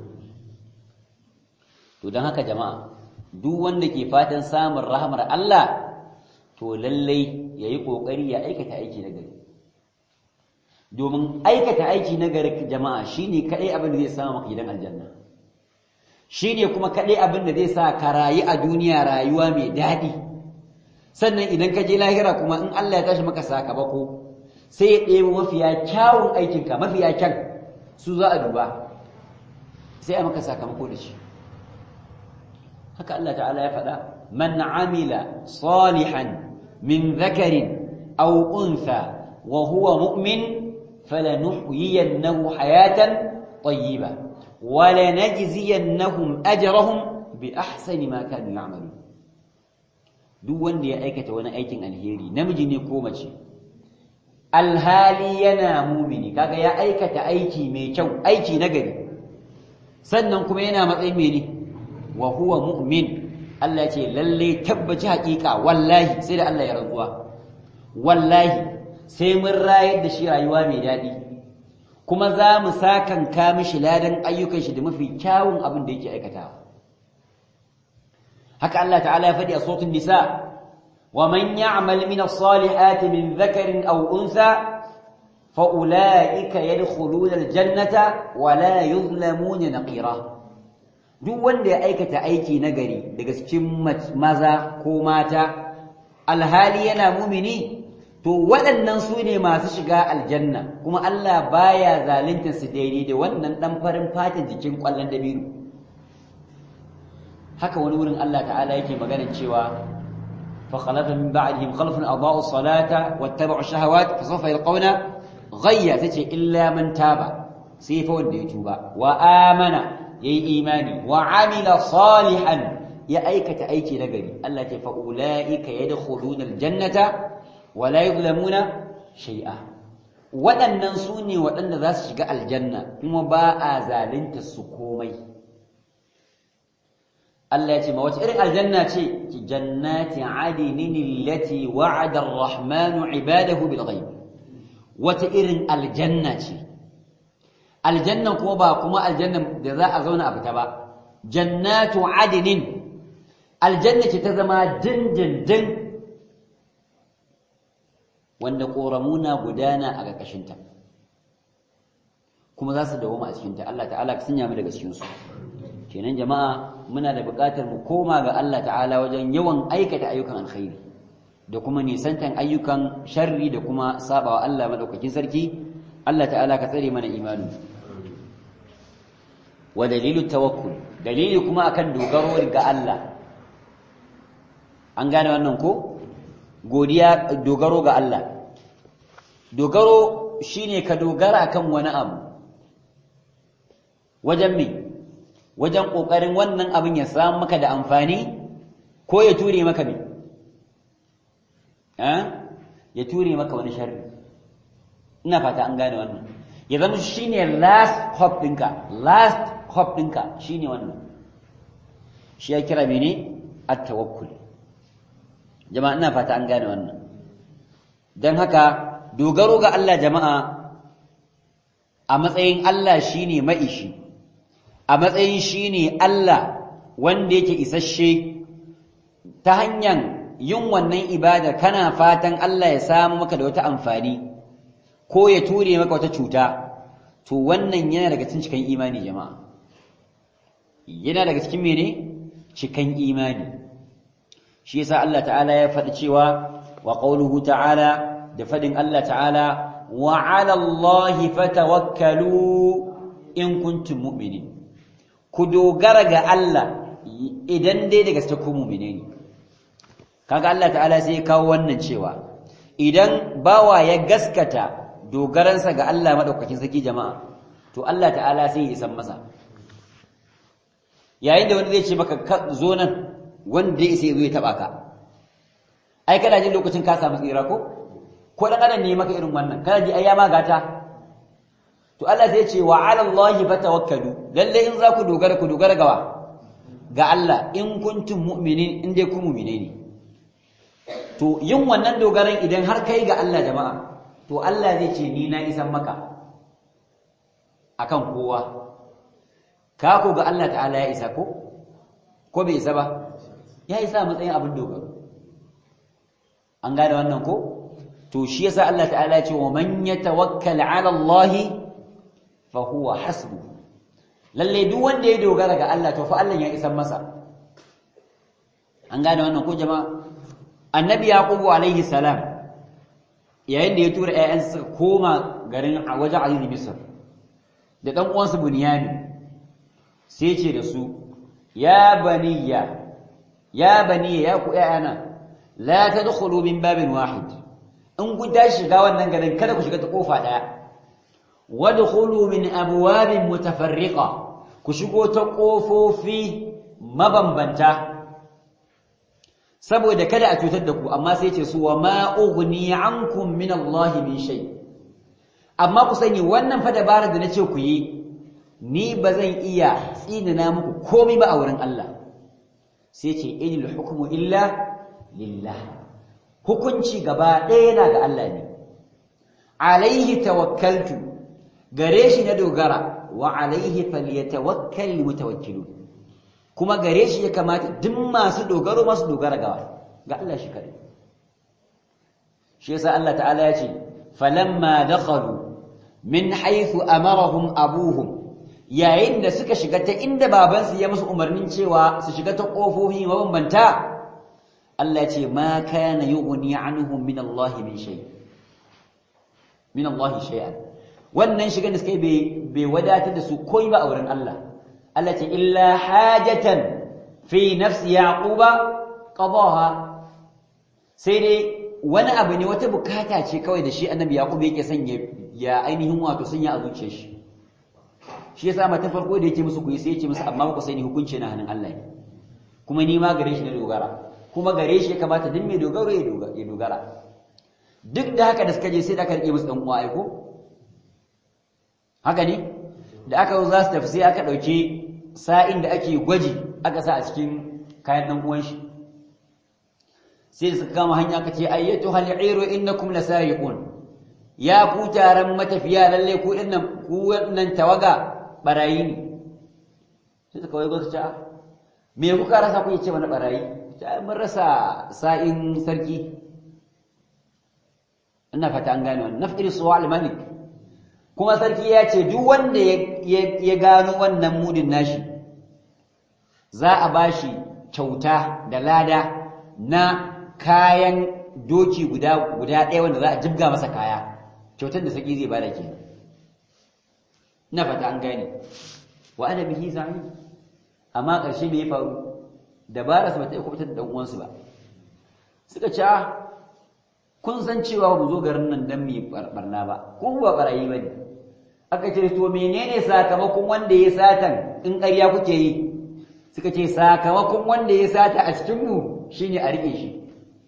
to don haka jama'a duk wanda ke fatan samun rahamar Allah to lallai yayi kokari ya aikata aiki na gari domin aikata aiki na gari jama'a shine kadai abin da zai samu maka gidan aljanna shine kuma kadai abin da zai sa ka rayu a duniya rayuwa mai daɗi sannan idan ka je lahira kuma in Allah ya tashi maka sakamako sai ya ɗebo mafiya kyawun aikinka mafiya kyan su za a duba sai a maka sakamako da shi haka Allah ta'ala ya faɗa man amila salihan min dhakarin aw untha wa huwa mu'min falanuhyiyannahu hayatan tayyiba wa lanajziyannahum ajrahum bi ahsani ma kanu ya'malun duk wanda ya aikata wani aikin alheri namiji ne ko mace alhali yana mumini kaga ya aikata aiki mai kyau aiki nagari sannan kuma yana matsayin mene wa huwa mu'min Allah ya ce lalle tabbaci haƙiƙa wallahi sai da Allah ya rantsuwa wallahi sai mun rayar da shi rayuwa mai daɗi kuma za mu sakan ka mishi ladan ayyukan shi da mafi kyawun abin da yake aikatawa haka Allah ta'ala ya faɗi a sautin nisa wa man ya'mal min as-salihati min dhakarin aw untha fa ulaika yadkhuluna al-jannata wa la yuzlamuna naqira duk wanda ya aikata aiki nagari daga cikin maza ko mata alhali yana mumini to waɗannan su ne masu shiga aljanna kuma Allah baya zalunta su daidai da wannan dan farin fatan jikin kwallon dabiru haka wani wurin Allah ta'ala yake magana cewa fa khalafa min ba'dihim khalfun adaa'u salata wattaba'u shahawat fa sawfa yalqawna ghayya tace illa man taba sai fa wanda ya tuba wa amana yayi imani wa amila salihan ya aikata aiki nagari Allah ce fa ulaika yadkhuluna aljannata wa la yuzlamuna shay'a waɗannan su ne waɗanda za su shiga aljanna kuma ba a zalunta su komai Allah ya ce ma wace irin aljanna ce ki jannati adinin allati wa'ada ar-rahmanu ibadahu bil ghaib wata irin aljanna ce aljannan kuma ba kuma aljannan da za a zauna a fita ba jannatu adinin aljanna ce ta zama dindindin wanda ƙoramuna gudana a ƙarƙashinta kuma za su dawoma a cikinta Allah ta'ala ka sanya mu daga cikinsu kenan jama'a muna da buƙatar mu koma ga Allah ta'ala wajen yawan aikata ayyukan alkhairi da kuma nisantan ayyukan sharri da kuma sabawa Allah madaukakin sarki Allah ta'ala ka tsare mana imani wa dalilu tawakkul dalili kuma akan dogaro ga Allah an gane wannan ko godiya dogaro ga Allah dogaro shine ka dogara akan wani abu wajen me wajen kokarin wannan abin ya samu maka da amfani ko ya ture maka me eh ya ture maka wani sharri ina fata an gane wannan ya zama shine last hope ɗinka last hope ɗinka shine wannan shi ya kira mene at-tawakkul jama'a ina fata an gane wannan don haka dogaro ga Allah jama'a a matsayin Allah shine maishi a matsayin shine Allah wanda yake isasshe ta hanyar yin wannan ibada kana fatan Allah ya samu maka da wata amfani ko ya ture maka wata cuta to wannan yana daga cikin cikan imani jama'a yana daga cikin mene cikan imani shi yasa Allah ta'ala ya faɗi cewa wa qawluhu ta'ala da faɗin Allah ta'ala wa 'ala Allahi fatawakkalu in kuntum mu'minin ku dogara ga Allah idan dai daga cikin ku mu'mine ne kaga Allah ta'ala sai ya kawo wannan cewa idan bawa ya gaskata dogaransa ga Allah madaukakin saki jama'a to Allah ta'ala sai ya isan masa yayin da wani zai ce maka zo nan wanda ya isa ya zo ya taba ka ai kana jin lokacin ka samu tsira ko ko dan adam ne maka irin wannan kana ji ai ya magata to Allah sai ya ce wa 'ala Allahi fatawakkalu lalle in za ku dogara ku dogara gawa ga Allah in kuntum mu'minin in dai ku mu'mine ne to yin wannan dogaran idan har kai ga Allah jama'a to Allah zai ce ni na isan maka akan kowa ka ko ga Allah ta'ala ya isa ko ko bai isa ba ya isa matsayin abin dogaro an gane wannan ko to shi yasa Allah ta'ala ya ce wa man yatawakkal 'ala Allah fa huwa hasbu lalle duk wanda ya dogara ga Allah to fa Allah ya isan masa an gane wannan ko jama'a annabi yaqubu alaihi salam yayin da ya tura ƴaƴansa suka koma garin a wajen aziz misr da dan uwansa bunyamin sai ce da su ya baniya ya baniya ya ku ƴaƴana la tadkhulu min babin wahid in ku tashi shiga wannan garin kada ku shiga ta kofa daya wadkhulu min abwabin mutafarriqa ku shigo ta kofofi mabambanta saboda kada a cutar da ku amma sai ce su wa ma ughni ankum min Allah min shay amma ku sani wannan fa dabarar da nace ku yi ni bazan iya tsinina muku komai ba a wurin Allah sai ce inil hukmu illa lillah hukunci gaba ɗaya yana ga Allah ne alaihi tawakkaltu gare shi na dogara wa alaihi falyatawakkal mutawakkilun kuma gare shi ya kamata duk masu dogaro masu dogara ga ga Allah shi kare shi yasa Allah ta'ala ya ce falamma dakhalu min haythu amarahum abuhum yayin da suka shiga ta inda babansu ya musu umarnin cewa su shiga ta kofofi mabambanta Allah ya ce ma kana yughni anhum min Allah min shay min Allah shay'an wannan shigan da suka yi bai wadatar da su koyi ba a wurin Allah Allah ce illa hajatan fi nafsi yaquba qadaha sai dai wani abu ne wata bukata ce kawai da shi annabi yaqub yake son ya ainihin wato sun ya azuce shi shi yasa mata farko da yake musu kuyi sai yake musu amma ba ku sani hukunci na hannun Allah ne kuma ni ma gare shi na dogara kuma gare shi ya kamata duk mai dogaro ya dogara duk da haka da suka je sai da aka rike musu dan uwa aiko haka ne da aka zo za su tafi sai aka ɗauki sa'in da ake gwaji aka sa a cikin kayan ɗan uwan shi sai da suka kama hanya aka ce ayyatu hal iru innakum lasariqun ya ku taron matafiya lalle ku dinnan ku wannan tawaga barayi ne sai suka wai gwata ce me kuka rasa ku ce mana barayi ta mun rasa sa'in sarki ina fata an gane wannan nafiri suwal malik kuma sarki ya ce duk wanda ya gano wannan mudin nashi za a bashi kyauta da lada na kayan doki guda guda ɗaya wanda za a jibga masa kaya kyautar da sarki zai bada kenan ina fata an gane wa ana bihi zami amma ƙarshe me ya faru dabara su bata iya kubutar da dan uwansu ba suka ce kun san cewa mu zo garin nan dan mu barna ba kun ba barayi bane aka ce to menene sakamakon wanda ya satan in ƙarya kuke yi suka ce sakamakon wanda ya sata a cikin mu shine a rike shi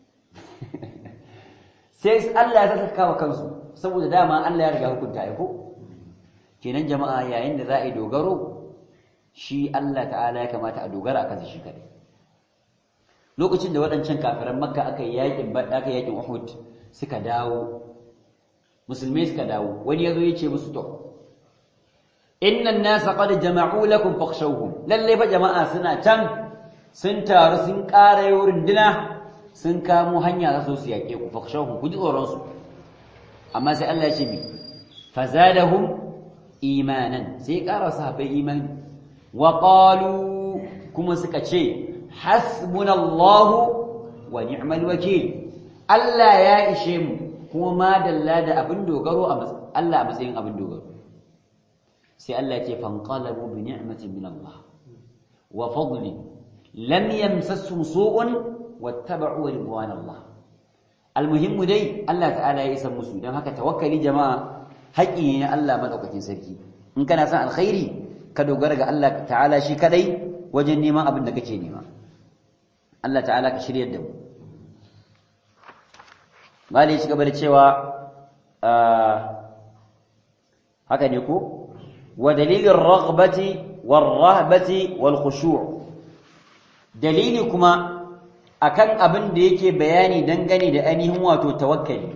sai Allah ya saka kawo kansu saboda dama Allah ya riga hukunta ai ko kenan jama'a yayin da za a yi dogaro shi Allah ta'ala ya kamata a dogara akan shi kadai lokacin da waɗancan kafiran makka aka yi yakin aka yakin uhud suka dawo musulmai suka dawo wani yazo ya ce musu to innan nasa qad jama'u lakum fakhshawhum lalle fa jama'a suna can sun taru sun ƙara wurin dina sun kamo hanya za su su yake ku fakhshawhum ku ji tsoron su amma sai Allah ya ce mi fazadahum imanan sai ƙara sahabbai imani wa qalu kuma suka ce hasbunallahu wa ni'mal wakil Allah ya ishe mu kuma madalla da abin dogaro a Allah a matsayin abin dogaro sai Allah ya ce fanqalabu bi ni'matin min Allah wa fadlin lam yamsasum su'un wattaba'u ridwan Allah almuhimmu dai Allah ta'ala ya isa musu dan haka tawakkali jama'a haƙi ne Allah madaukakin sarki in kana son alkhairi ka dogara ga Allah ta'ala shi kadai wajen neman abin da kake nema Allah ta'ala ka shiryar da mu Mali ya ci gaba da cewa haka ne ko wa dalilin raghbati war rahbati wal khushu' dalili kuma akan abin da yake bayani dangane da ainihin wato tawakkali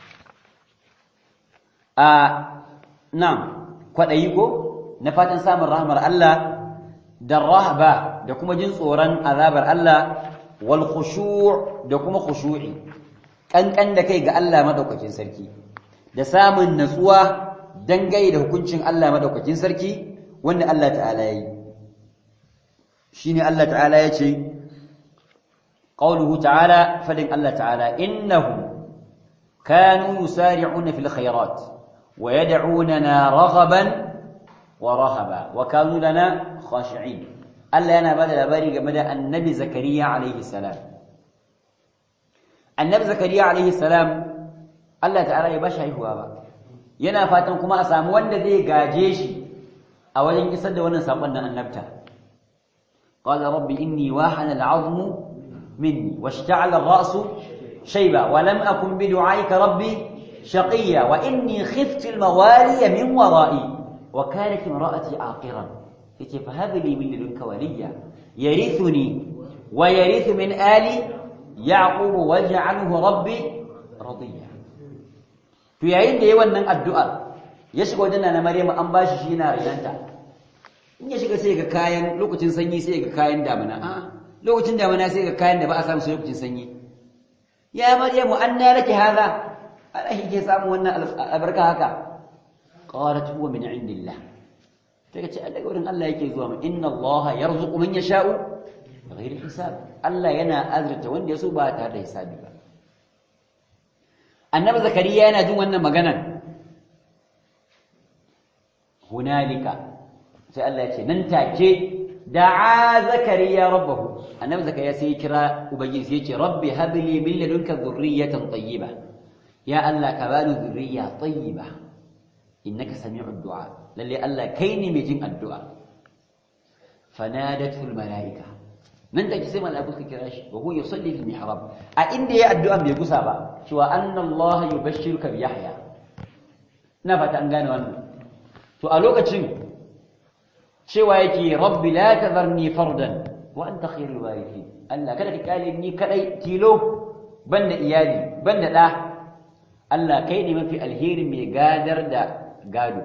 a nan kwaɗayi ko na fatan samun rahmar Allah da rahba da kuma jin tsoron azabar Allah wal khushu' da kuma khushu'i kankan da kai ga Allah madaukakin sarki da samun natsuwa dangane da hukuncin Allah madaukakin sarki wanda Allah ta'ala yi shine Allah ta'ala ya ce qauluhu ta'ala fadin Allah ta'ala innahum kanu yusari'una fil khairat wa yad'unana raghaban wa rahaba wa kanu lana khashi'in Allah yana bada labari game da annabi zakariya alaihi salam annabi zakariya alaihi salam Allah ta'ala ya bashi haihuwa ba yana fatan kuma a samu wanda zai gaje shi a wajen isar da wannan sakon nan annabta qala rabbi inni wahana al'azmu minni washta'ala ar-ra'su shayba wa lam akun bi du'aika rabbi shaqiya wa inni khiftu al-mawaliya min wara'i wa kanat imra'ati aqiran yace fa hab li min ladunka waliya yarithuni wa yarithu min ali yaqub waj'alhu rabbi radiya to yayin da yayin wannan addu'ar ya shiga wajen na Maryamu an bashi shi yana rinanta in ya shiga sai ga kayan lokacin sanyi sai ga kayan damina a lokacin damina sai ga kayan da ba a samu sai lokacin sanyi ya Maryamu anna laki hadha ala ke samu wannan albarka haka qalat huwa min indillah take ce daga wurin Allah yake zuwa mu inna Allah yarzuqu man yasha'u bighairi hisab Allah yana azurta wanda yaso ba tare da hisabi ba annabi zakariya yana jin wannan maganar hunalika sai Allah ya ce nan take da'a zakariya rabbahu annabi zakariya sai ya kira ubangiji sai ya ce rabbi habli min ladunka dhurriyatan tayyiba ya Allah ka bani dhurriya tayyiba innaka sami'ud du'a lalle Allah kai ne mai jin addu'a fanadatu al malaika nan take sai malaiku suka kira shi wa huwa yusalli fil mihrab a inda yayi addu'a bai gusa ba cewa anna Allah yubashshiruka bi Yahya ina fata an gane wannan to a lokacin cewa yake rabbi la tadharni fardan wa anta khairul warithin Allah kada ka kale ni kadai tilo banda iyali banda da Allah kai ne mafi alheri mai gadar da gado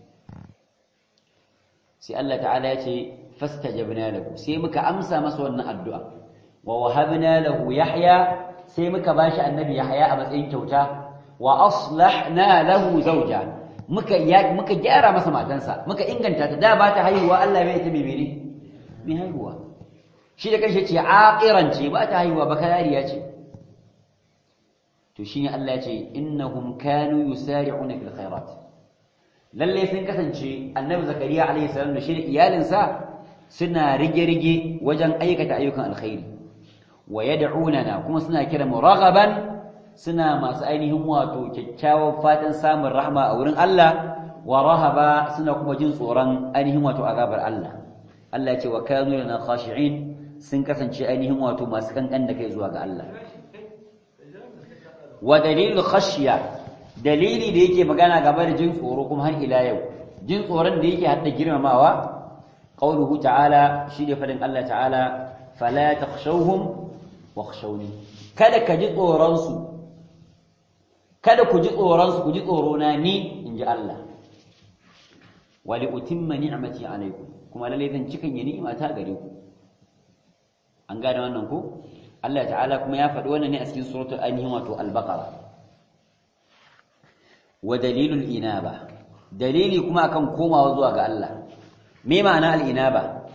sai Allah ta'ala ya ce fastajabna lahu sai muka amsa masa wannan addu'a wa wahabna lahu yahya sai muka bashi annabi yahya a matsayin kyauta wa aslahna lahu zawja muka muka gyara masa matansa muka inganta ta da ba ta haihuwa Allah bai ta mene mai haihuwa shi da kanshi ce aqiran ce ba ta haihuwa ba kalariya ce to shine Allah ya ce innahum kanu yusari'una fil khairat lalle sun kasance annabi zakariya alaihi salam da shi da iyalinsa suna rige-rige wajen aikata ayyukan alkhairi wa yad'unana kuma suna kira mu raghaban suna masu ainihin wato kyakkyawan fatan samun rahma a wurin Allah wa rahaba suna kuma jin tsoron ainihin wato azabar Allah Allah ya ce wa kanu lana khashi'in sun kasance ainihin wato masu kankan da kai zuwa ga Allah wa dalilu khashya dalili da yake magana gaba da jin tsoro kuma har ila yau jin tsoron da yake hadda girmamawa qauluhu ta'ala shi ne fadin Allah ta'ala fala takhshawhum wakhshawni kada ka ji tsoron su kada ku ji tsoron su ku ji tsoro na ni inji Allah wa li utimma ni'mati alaykum kuma lalle zan cikan yi ni'ima ta gare ku an gane wannan ko Allah ta'ala kuma ya faɗi wannan ne a cikin suratul ainihin wato al-baqara wa dalilul inaba dalili kuma akan komawa zuwa ga Allah me ma'ana al-inaba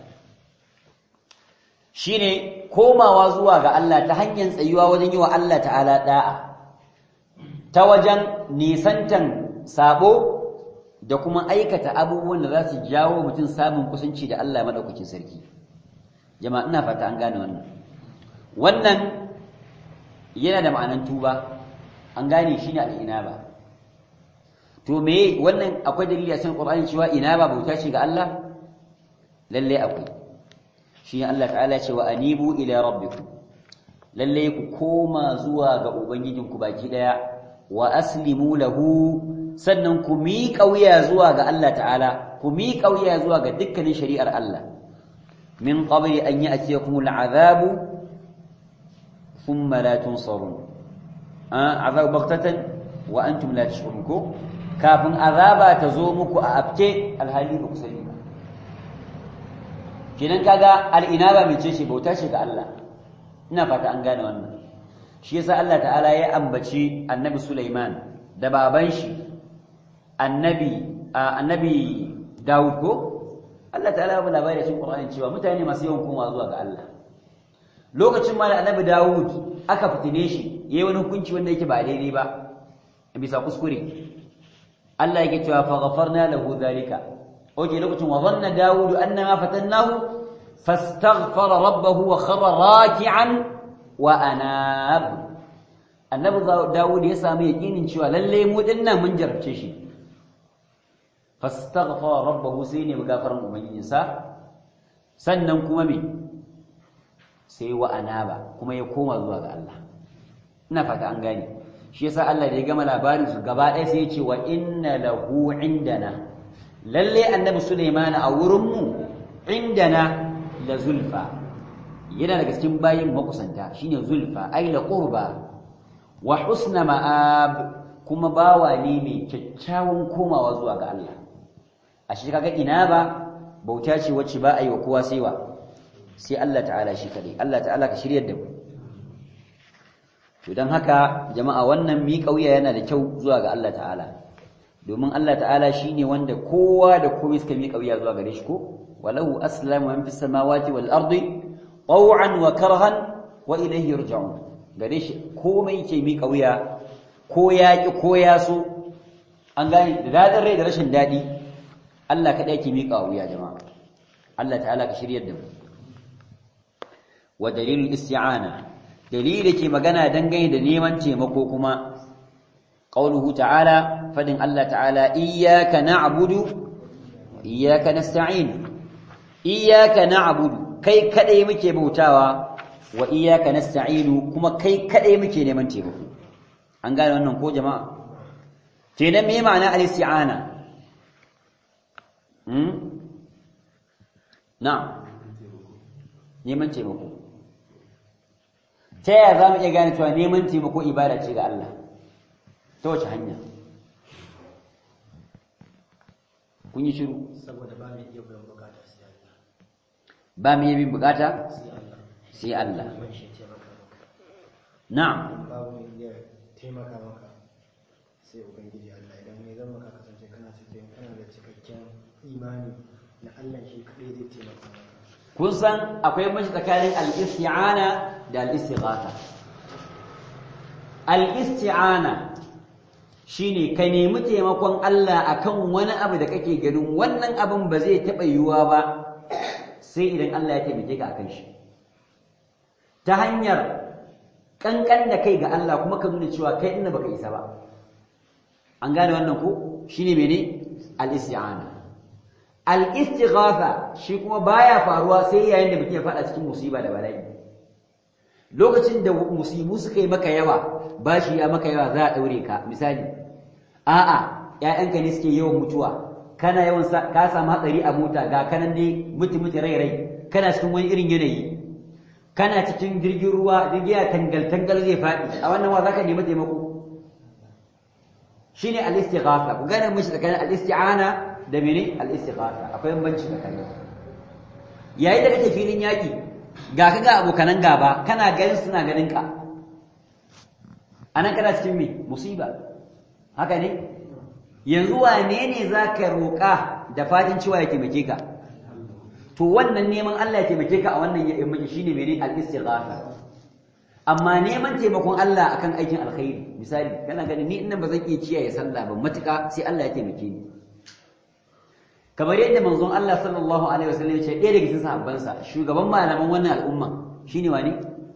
shine komawa zuwa ga Allah ta hanyar tsayuwa wajen yi wa Allah ta'ala da'a ta wajen nisantan sabo da kuma aikata abubuwan da za su jawo mutum samun kusanci da Allah madaukakin sarki jama'a ina fata an gane wannan wannan yana da ma'anan tuba an gane shi ne al-inaba to me wannan akwai dalili a cikin Qur'ani cewa inaba bauta ce ga Allah lalle akwai shi Allah ta'ala ce wa anibu ila rabbikum lalle ku koma zuwa ga ubangijinku baki daya wa aslimu lahu sannan ku miƙa wuya zuwa ga Allah ta'ala ku miƙa wuya zuwa ga dukkanin shari'ar Allah min qabli an ya'tiyakum al'adabu thumma la tunsarun azab baghtatan wa antum la tash'urun ko kafin azaba ta zo muku a afke alhali ba ku sani ba kenan kaga al'inaba mai ce shi bauta ce ga Allah ina fata an gane wannan shi yasa Allah ta'ala ya ambaci annabi Sulaiman da baban shi annabi annabi Dawud ko Allah ta'ala ya labari cikin Qur'ani cewa mutane masu yawan koma zuwa ga Allah lokacin ma da annabi Dawud aka fitine shi yayi wani hukunci wanda yake ba daidai ba bisa kuskure Allah yake cewa fa ghafarna lahu dhalika oke lokacin wa dhanna Dawud annama fatannahu fastaghfara rabbahu wa kharra raki'an wa anab annabi Dawud ya samu yakinin cewa lalle mu dinnan mun jarabce shi fastaghfara rabbahu sai ne gafaran ubangijinsa sannan kuma me sai wa anaba kuma ya koma zuwa ga Allah ina fata an gane shi yasa Allah da ya gama labarin su gaba ɗaya sai ya ce wa inna lahu indana lalle annabi Sulaiman a wurin mu indana la zulfa yana daga cikin bayin makusanta shine zulfa ay la qurba wa husna ma'ab kuma bawa ne mai kyakkyawan komawa zuwa ga Allah a shi kaga ina ba bauta ce wacce ba a yi wa kowa sai wa sai Allah ta'ala shi kadai Allah ta'ala ka shiryar da mu to dan haka jama'a wannan mi kauya yana da kyau zuwa ga Allah ta'ala domin Allah ta'ala shine wanda kowa da komai suka mi kauya zuwa gare shi ko walahu aslamu man fis samawati wal ardi taw'an wa karhan wa ilayhi yurja'un gare shi komai ke mi kauya ko ya ki ko ya so an gane da dadin rai da rashin dadi Allah kadai ke mi kauya jama'a Allah ta'ala ka shiryar da mu wa dalilul isti'ana dalili ke magana dangane da neman taimako kuma qauluhu ta'ala fadin Allah ta'ala iyyaka na'budu iyyaka nasta'in iyyaka na'budu kai kadai muke bautawa wa iyyaka nasta'inu kuma kai kadai muke neman taimako an gane wannan ko jama'a kenan me ma'ana al-isti'ana hmm na'am neman taimako ta yaya za mu iya gane cewa neman taimako ibada ce ga Allah ta wace hanya kun yi shiru saboda ba mai iya biyan bukata sai Allah ba mu iya bin bukata sai Allah sai Allah man shi taimaka maka na'am babu mai iya taimaka maka sai ubangiji Allah idan mai zama ka kasance kana cikin kana da cikakken imani na Allah shi kadai zai taimaka maka kun san akwai mashi tsakanin al-isti'ana da al-istighatha al-isti'ana shine ka nemi taimakon Allah akan wani abu da kake ganin wannan abin ba zai taɓa yiwuwa ba sai idan Allah ya taimake ka akan shi ta hanyar kankan da kai ga Allah kuma ka nuna cewa kai inda baka isa ba an gane wannan ko shine mene al-isti'ana al-istighatha shi kuma baya faruwa sai yayin da mutum ya fada cikin musiba da bala'i lokacin da musibu suka yi maka yawa bashi ya maka yawa za a daure ka misali a'a ƴaƴanka ne suke yawan mutuwa kana yawan ka samu hatsari a mota ga kanan dai mutu mutu rai rai kana cikin wani irin yanayi kana cikin jirgin ruwa jirgin ya tangal tangal zai faɗi a wannan wa zaka nemi taimako shine al-istighatha ku gane mishi tsakanin al-isti'ana da mene al-istighatha akwai bambanci tsakanin yayin da kake filin yaki ga ka ga abokanan gaba kana ganin suna ganin ka anan kana cikin me musiba haka ne yanzu wane ne zaka roƙa da fadin cewa ya taimake ka to wannan neman Allah ya taimake ka a wannan yammaci shine mene al-istighatha amma neman taimakon Allah akan aikin alkhairi misali kana ganin ni innan ba zan iya ciyaye sallah ba matuƙa sai Allah ya taimake ni kamar yadda manzon Allah sallallahu alaihi wasallam ya ce ɗaya daga cikin sahabbansa shugaban malaman wannan al'umma shine wani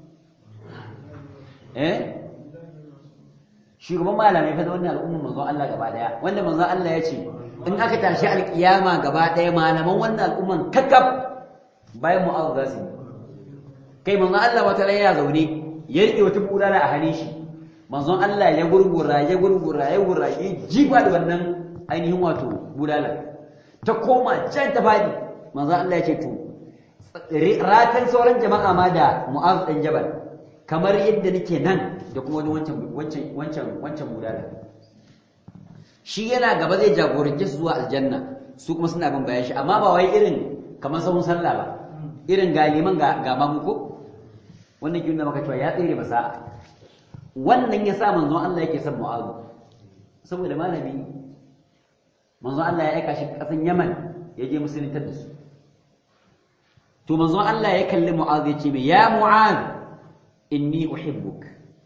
eh shugaban malamai fa da wannan al'umma manzon Allah gaba daya wanda manzon Allah ya ce in aka tashi alkiyama gaba daya malaman wannan al'umman kakkaf bayan mu'az za su kai manzon Allah wata ran ya zaune ya rike wata bulala a hannun shi manzon Allah ya gurgura ya gurgura ya gurgura ya jiba da wannan ainihin wato bulala ta koma can ta fadi manzon Allah ya ce to ratan sauran jama'a ma da mu'az ɗan jabal kamar yadda nake nan da kuma wani wancan wancan wancan wancan mudala shi yana gaba zai jagorance su zuwa aljanna su kuma suna bin bayan shi amma ba wai irin kamar sahun sallah ba irin galiman ga ga mamu ko wannan kin maka cewa ya tsere masa wannan ya sa manzon Allah yake son mu'az saboda malami manzon Allah ya aika shi kasan Yaman ya je musulunta da su to manzon Allah ya kalli mu'az ya ce mai ya mu'az inni uhibbuk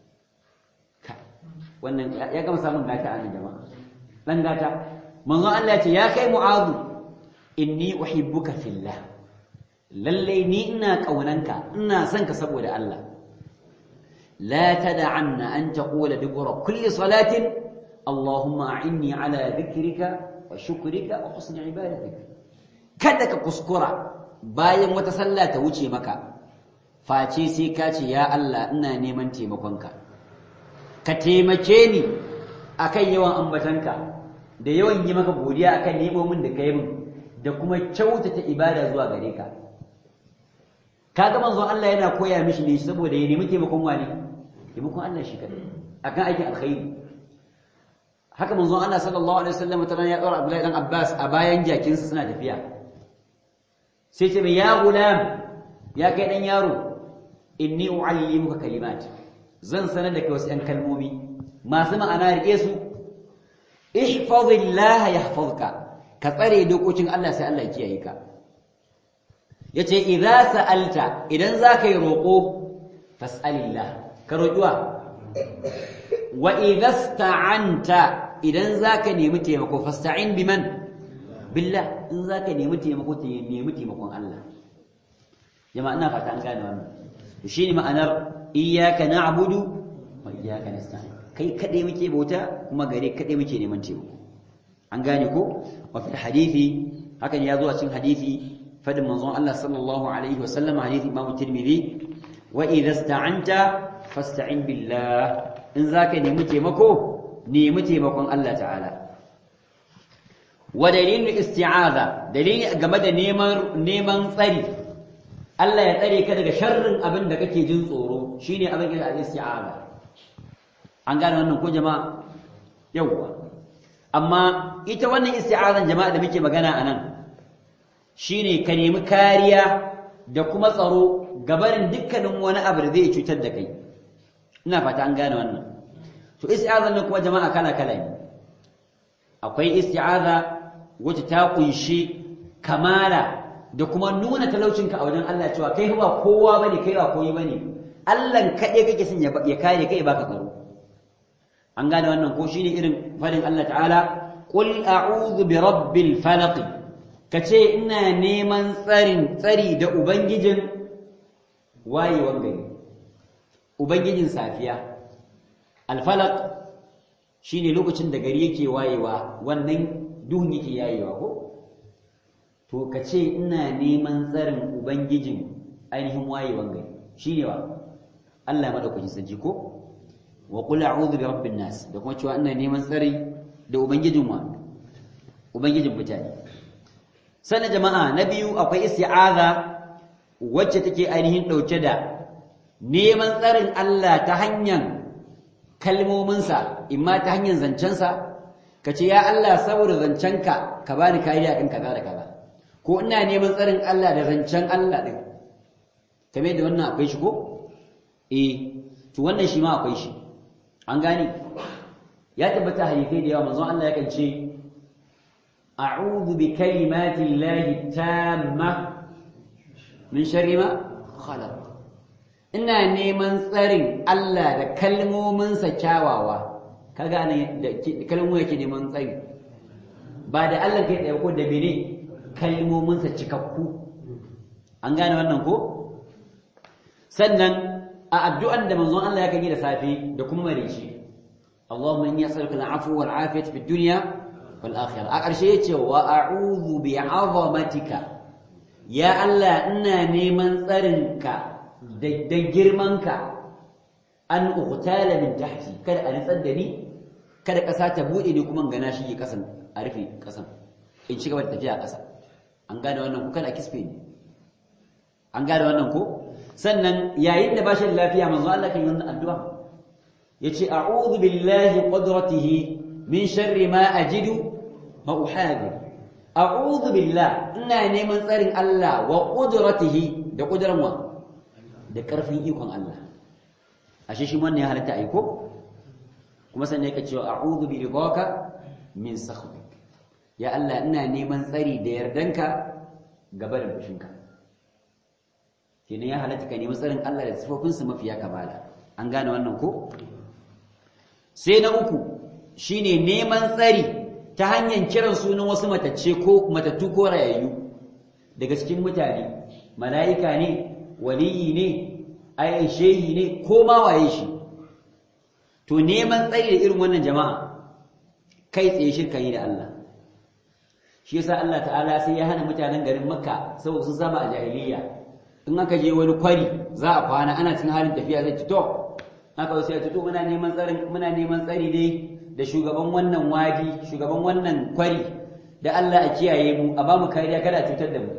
wannan ya gama samun gata a nan jama'a dan gata manzon Allah ya ce ya kai mu'az inni uhibbuka fillah lalle ni ina kaunanka ina son ka saboda Allah la tad'anna an taqula dubura kulli salatin allahumma a'inni ala dhikrika wa shukrika wa husni ibadatik kada ka kuskura bayan wata sallah ta wuce maka face sai ka ce ya Allah ina neman taimakonka ka taimake ni akan yawan ambatanka da yawan yi maka godiya akan nemomin da kai min da kuma kyautata ibada zuwa gare ka kaga manzon Allah yana koya mishi ne saboda ya nemi taimakon wani taimakon Allah shi kadai akan aikin alkhairi haka manzon Allah sallallahu alaihi wasallam ta ya tsara Abdullahi dan Abbas a bayan jakinsa suna tafiya sai ce mai ya gulam ya kai dan yaro inni uallimuka kalimat zan sanar da kai wasu ɗan kalmomi masu ma'ana rike su ihfazillah yahfazka ka tsare dokokin Allah sai Allah ya kiyaye ka yace idza sa'alta idan zaka yi roko fas'alillah ka roƙiwa wa idza sta'anta idan zaka nemi taimako fasta'in biman billah in zaka nemi taimako ta nemi taimakon Allah jama'a ina fata an gane wannan shine ma'anar iyyaka na'budu wa iyyaka nasta'in kai kadai muke bauta kuma gare kadai muke neman taimako an gane ko wa fil hadisi hakan ya zo a cikin hadisi fadin manzon Allah sallallahu alaihi wasallam hadisi Imam Tirmidhi wa idza sta'anta fasta'in billah in zaka nemi taimako nemi taimakon Allah ta'ala wa dalilin isti'aza dalili game da neman neman tsari Allah ya tsare ka daga sharrin abin da kake jin tsoro shine abin da isti'aza an gane wannan ko jama'a yawwa amma ita wannan isti'azan jama'a da muke magana anan shine ka nemi kariya da kuma tsaro gabarin dukkanin wani abu da zai cutar da kai ina fata an gane wannan to isti'azan nan kuma jama'a kala kala ne akwai isti'aza wacce ta kunshi kamala da kuma nuna talaucinka a wajen Allah cewa kai ba kowa bane kai ba koyi bane Allah kaɗai kake son ya kare kai baka tsaro an gane wannan ko shine irin fadin Allah ta'ala qul a'udhu bi rabbil falaq kace ina neman tsarin tsari da ubangijin wayewan gari ubangijin safiya al falaq shine lokacin da gari yake wayewa wannan duhun yake yayewa ko to kace ina neman tsarin ubangijin ainihin wayewan gari shine wa Allah madaukakin sarki ko wa qul a'udhu bi rabbin nas da kuma cewa ina neman tsari da ubangijin wa ubangijin mutane sana jama'a na biyu akwai isti'aza wacce take ainihin dauke da neman tsarin Allah ta hanyar kalmominsa imma ta hanyar zancensa ka ce ya Allah saboda zancenka ka bani kariya kan kaza da kaza ko ina neman tsarin Allah da zancen Allah din kamar da wannan akwai shi ko eh to wannan shi ma akwai shi an gane ya tabbata hadisai da yawa manzon Allah yakan ce a'udhu bi kalimati llahi tamma min sharri ma khalaq ina neman tsarin Allah da kalmominsa kyawawa kaga ne da kalmomin yake neman tsari ba da Allah kai tsaye ko da bene kalmominsa cikakku an gane wannan ko sannan a addu'an da manzon Allah ya kan yi da safe da kuma marici Allahumma inni as'aluka al'afwa wal afiyata fid dunya wal akhirah a ƙarshe yace wa a'udhu bi 'azamatika ya Allah ina neman tsarinka da girmanka an uqtala min tahti kada a nitsar da ni kada ƙasa ta bude ni kuma gana shi ƙasan a rufe ƙasan in ci gaba da tafiya ƙasa an gane wannan ku kada kisfe ni an gane wannan ko sannan yayin da bashi da lafiya manzo Allah kan yi wannan addu'a yace a'udhu billahi qudratihi min sharri ma ajidu wa uhadhi a'udhu billah ina neman tsarin Allah wa qudratihi da kudran wa da karfin ikon Allah ashe shi wannan ya halatta aiko kuma sannan yake cewa a'udhu bi ridaka min sakhtik ya Allah ina neman tsari da yardanka gaba da fushinka kenan ya halatta ka nemi tsarin Allah da sifofinsa mafiya kamala an gane wannan ko sai na uku shine neman tsari ta hanyar kiran sunan wasu matacce ko matattu ko rayayyu daga cikin mutane mala'ika ne waliyi ne ai shehi ne ko ma waye shi to neman tsari da irin wannan jama'a kai tsaye shirka yi da Allah shi yasa Allah ta'ala sai ya hana mutanen garin Makka saboda sun saba a jahiliya in aka je wani kwari za a kwana ana cikin halin tafiya zai fito aka sai ya fito muna neman tsari muna neman tsari dai da shugaban wannan wadi shugaban wannan kwari da Allah a kiyaye mu a ba mu kariya kada a cutar da mu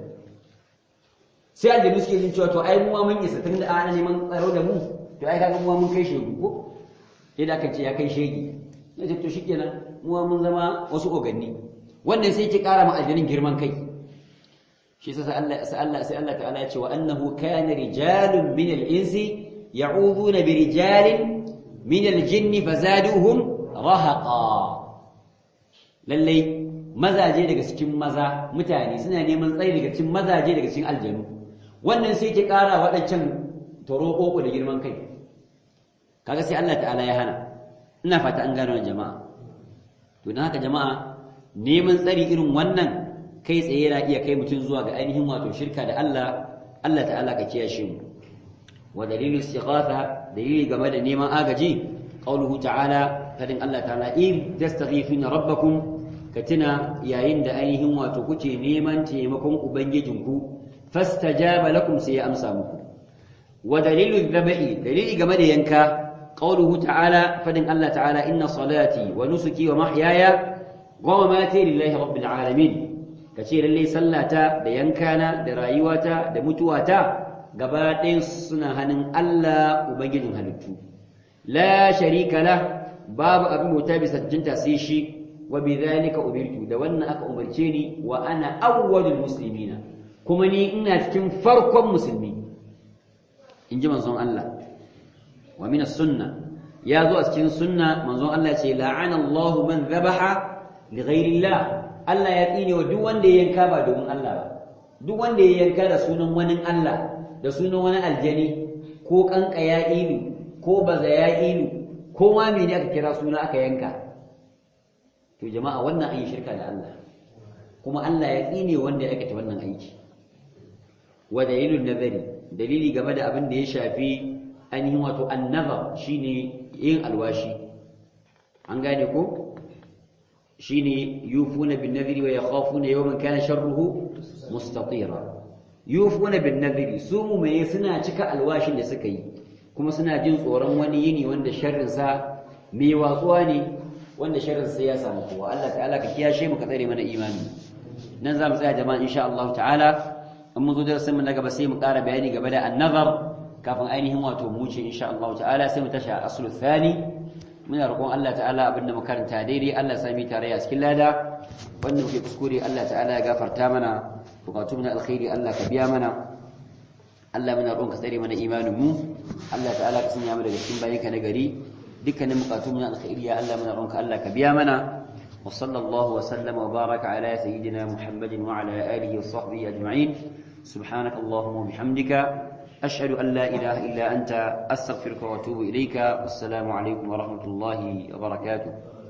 sai aljanu suke jin cewa to ai mu mun isa tun da ana neman tsaro da mu to ai kaga mu mun kai shegu ko idan aka ce ya kai shegi ya ce to shikenan mu mun zama wasu oganni wannan sai ki kara ma aljanin girman kai shi sai Allah sai Allah sai Allah ta'ala ya ce wa annahu kana rijalun min al-insi ya'uduna bi rijalin min al-jinni fazaduhum rahaqa lalle mazaje daga cikin maza mutane suna neman tsayi daga cikin mazaje daga cikin aljanu wannan sai ki kara wadancan toroko da girman kai kaga sai Allah ta'ala ya hana ina fata an gano jama'a to dan haka jama'a neman tsari irin wannan kai tsaye yana iya kai mutum zuwa ga ainihin wato shirka da Allah Allah ta'ala ka kiyashe mu wa dalilu istighatha dalili game da neman agaji qauluhu ta'ala fadin Allah ta'ala in tastaghifuna rabbakum katina yayin da ainihin wato kuke neman taimakon ubangijinku fastajaba lakum sai ya amsa muku wa dalilu dhabi dalili game da yanka qauluhu ta'ala fadin Allah ta'ala inna salati wa nusuki wa mahyaya wa mamati lillahi rabbil alamin kace lalle sallata da yankana da rayuwata da mutuwata gaba ɗayan suna hannun Allah ubangijin halittu la sharika la babu abin bauta bisa jinta sai shi wa bidhalika umirtu da wannan aka umarce ni wa ana awwalul muslimina kuma ni ina cikin farkon musulmi inji manzon Allah wa min as-sunnah ya zo a cikin sunna manzon Allah ce la'ana Allah man dhabaha li ghayri Allah Allah ya tsine wa duk wanda ya yanka ba domin Allah ba duk wanda ya yanka da sunan wani Allah da sunan wani aljani ko kanka ya ilu ko baza ya ilu ko ma mene aka kira suna aka yanka to jama'a wannan an yi shirka da Allah kuma Allah ya tsine wanda ya aikata wannan aiki wa dalilun nazari dalili game da abin da ya shafi ainihin wato annazar shine yin alwashi an gane ko shine yufuna bin nadhri wa yakhafuna yawman kana sharruhu mustatira yufuna bin nadhri su mu'mini suna cika alwashin da suka yi kuma suna jin tsoron wani yini wanda sharrin sa mai watsuwa ne wanda sharrin sa ya samu kowa Allah ta'ala ka kiyashe mu ka tsare mana imani nan za mu tsaya jama'a insha Allah ta'ala in mun zo darasin mu na gaba sai mu ƙara bayani game da annazar kafin ainihin wato mu ce insha Allah ta'ala sai mu tashi a aslu thani muna roƙon Allah ta'ala abinda mu karanta daidai Allah ya sami tare a cikin lada wanda muke kuskure Allah ta'ala ya gafarta mana bukatu na alkhairi Allah ka biya mana Allah muna roƙon ka tsare mana imanin mu Allah ta'ala ka sanya mu daga cikin bayanka na gari dukkanin bukatu na alkhairi ya Allah muna roƙon ka Allah ka biya mana وصلى الله وسلم وبارك على سيدنا محمد وعلى آله وصحبه أجمعين سبحانك اللهم وبحمدك أشهد أن لا إله إلا أنت أستغفرك وأتوب إليك والسلام عليكم ورحمة الله وبركاته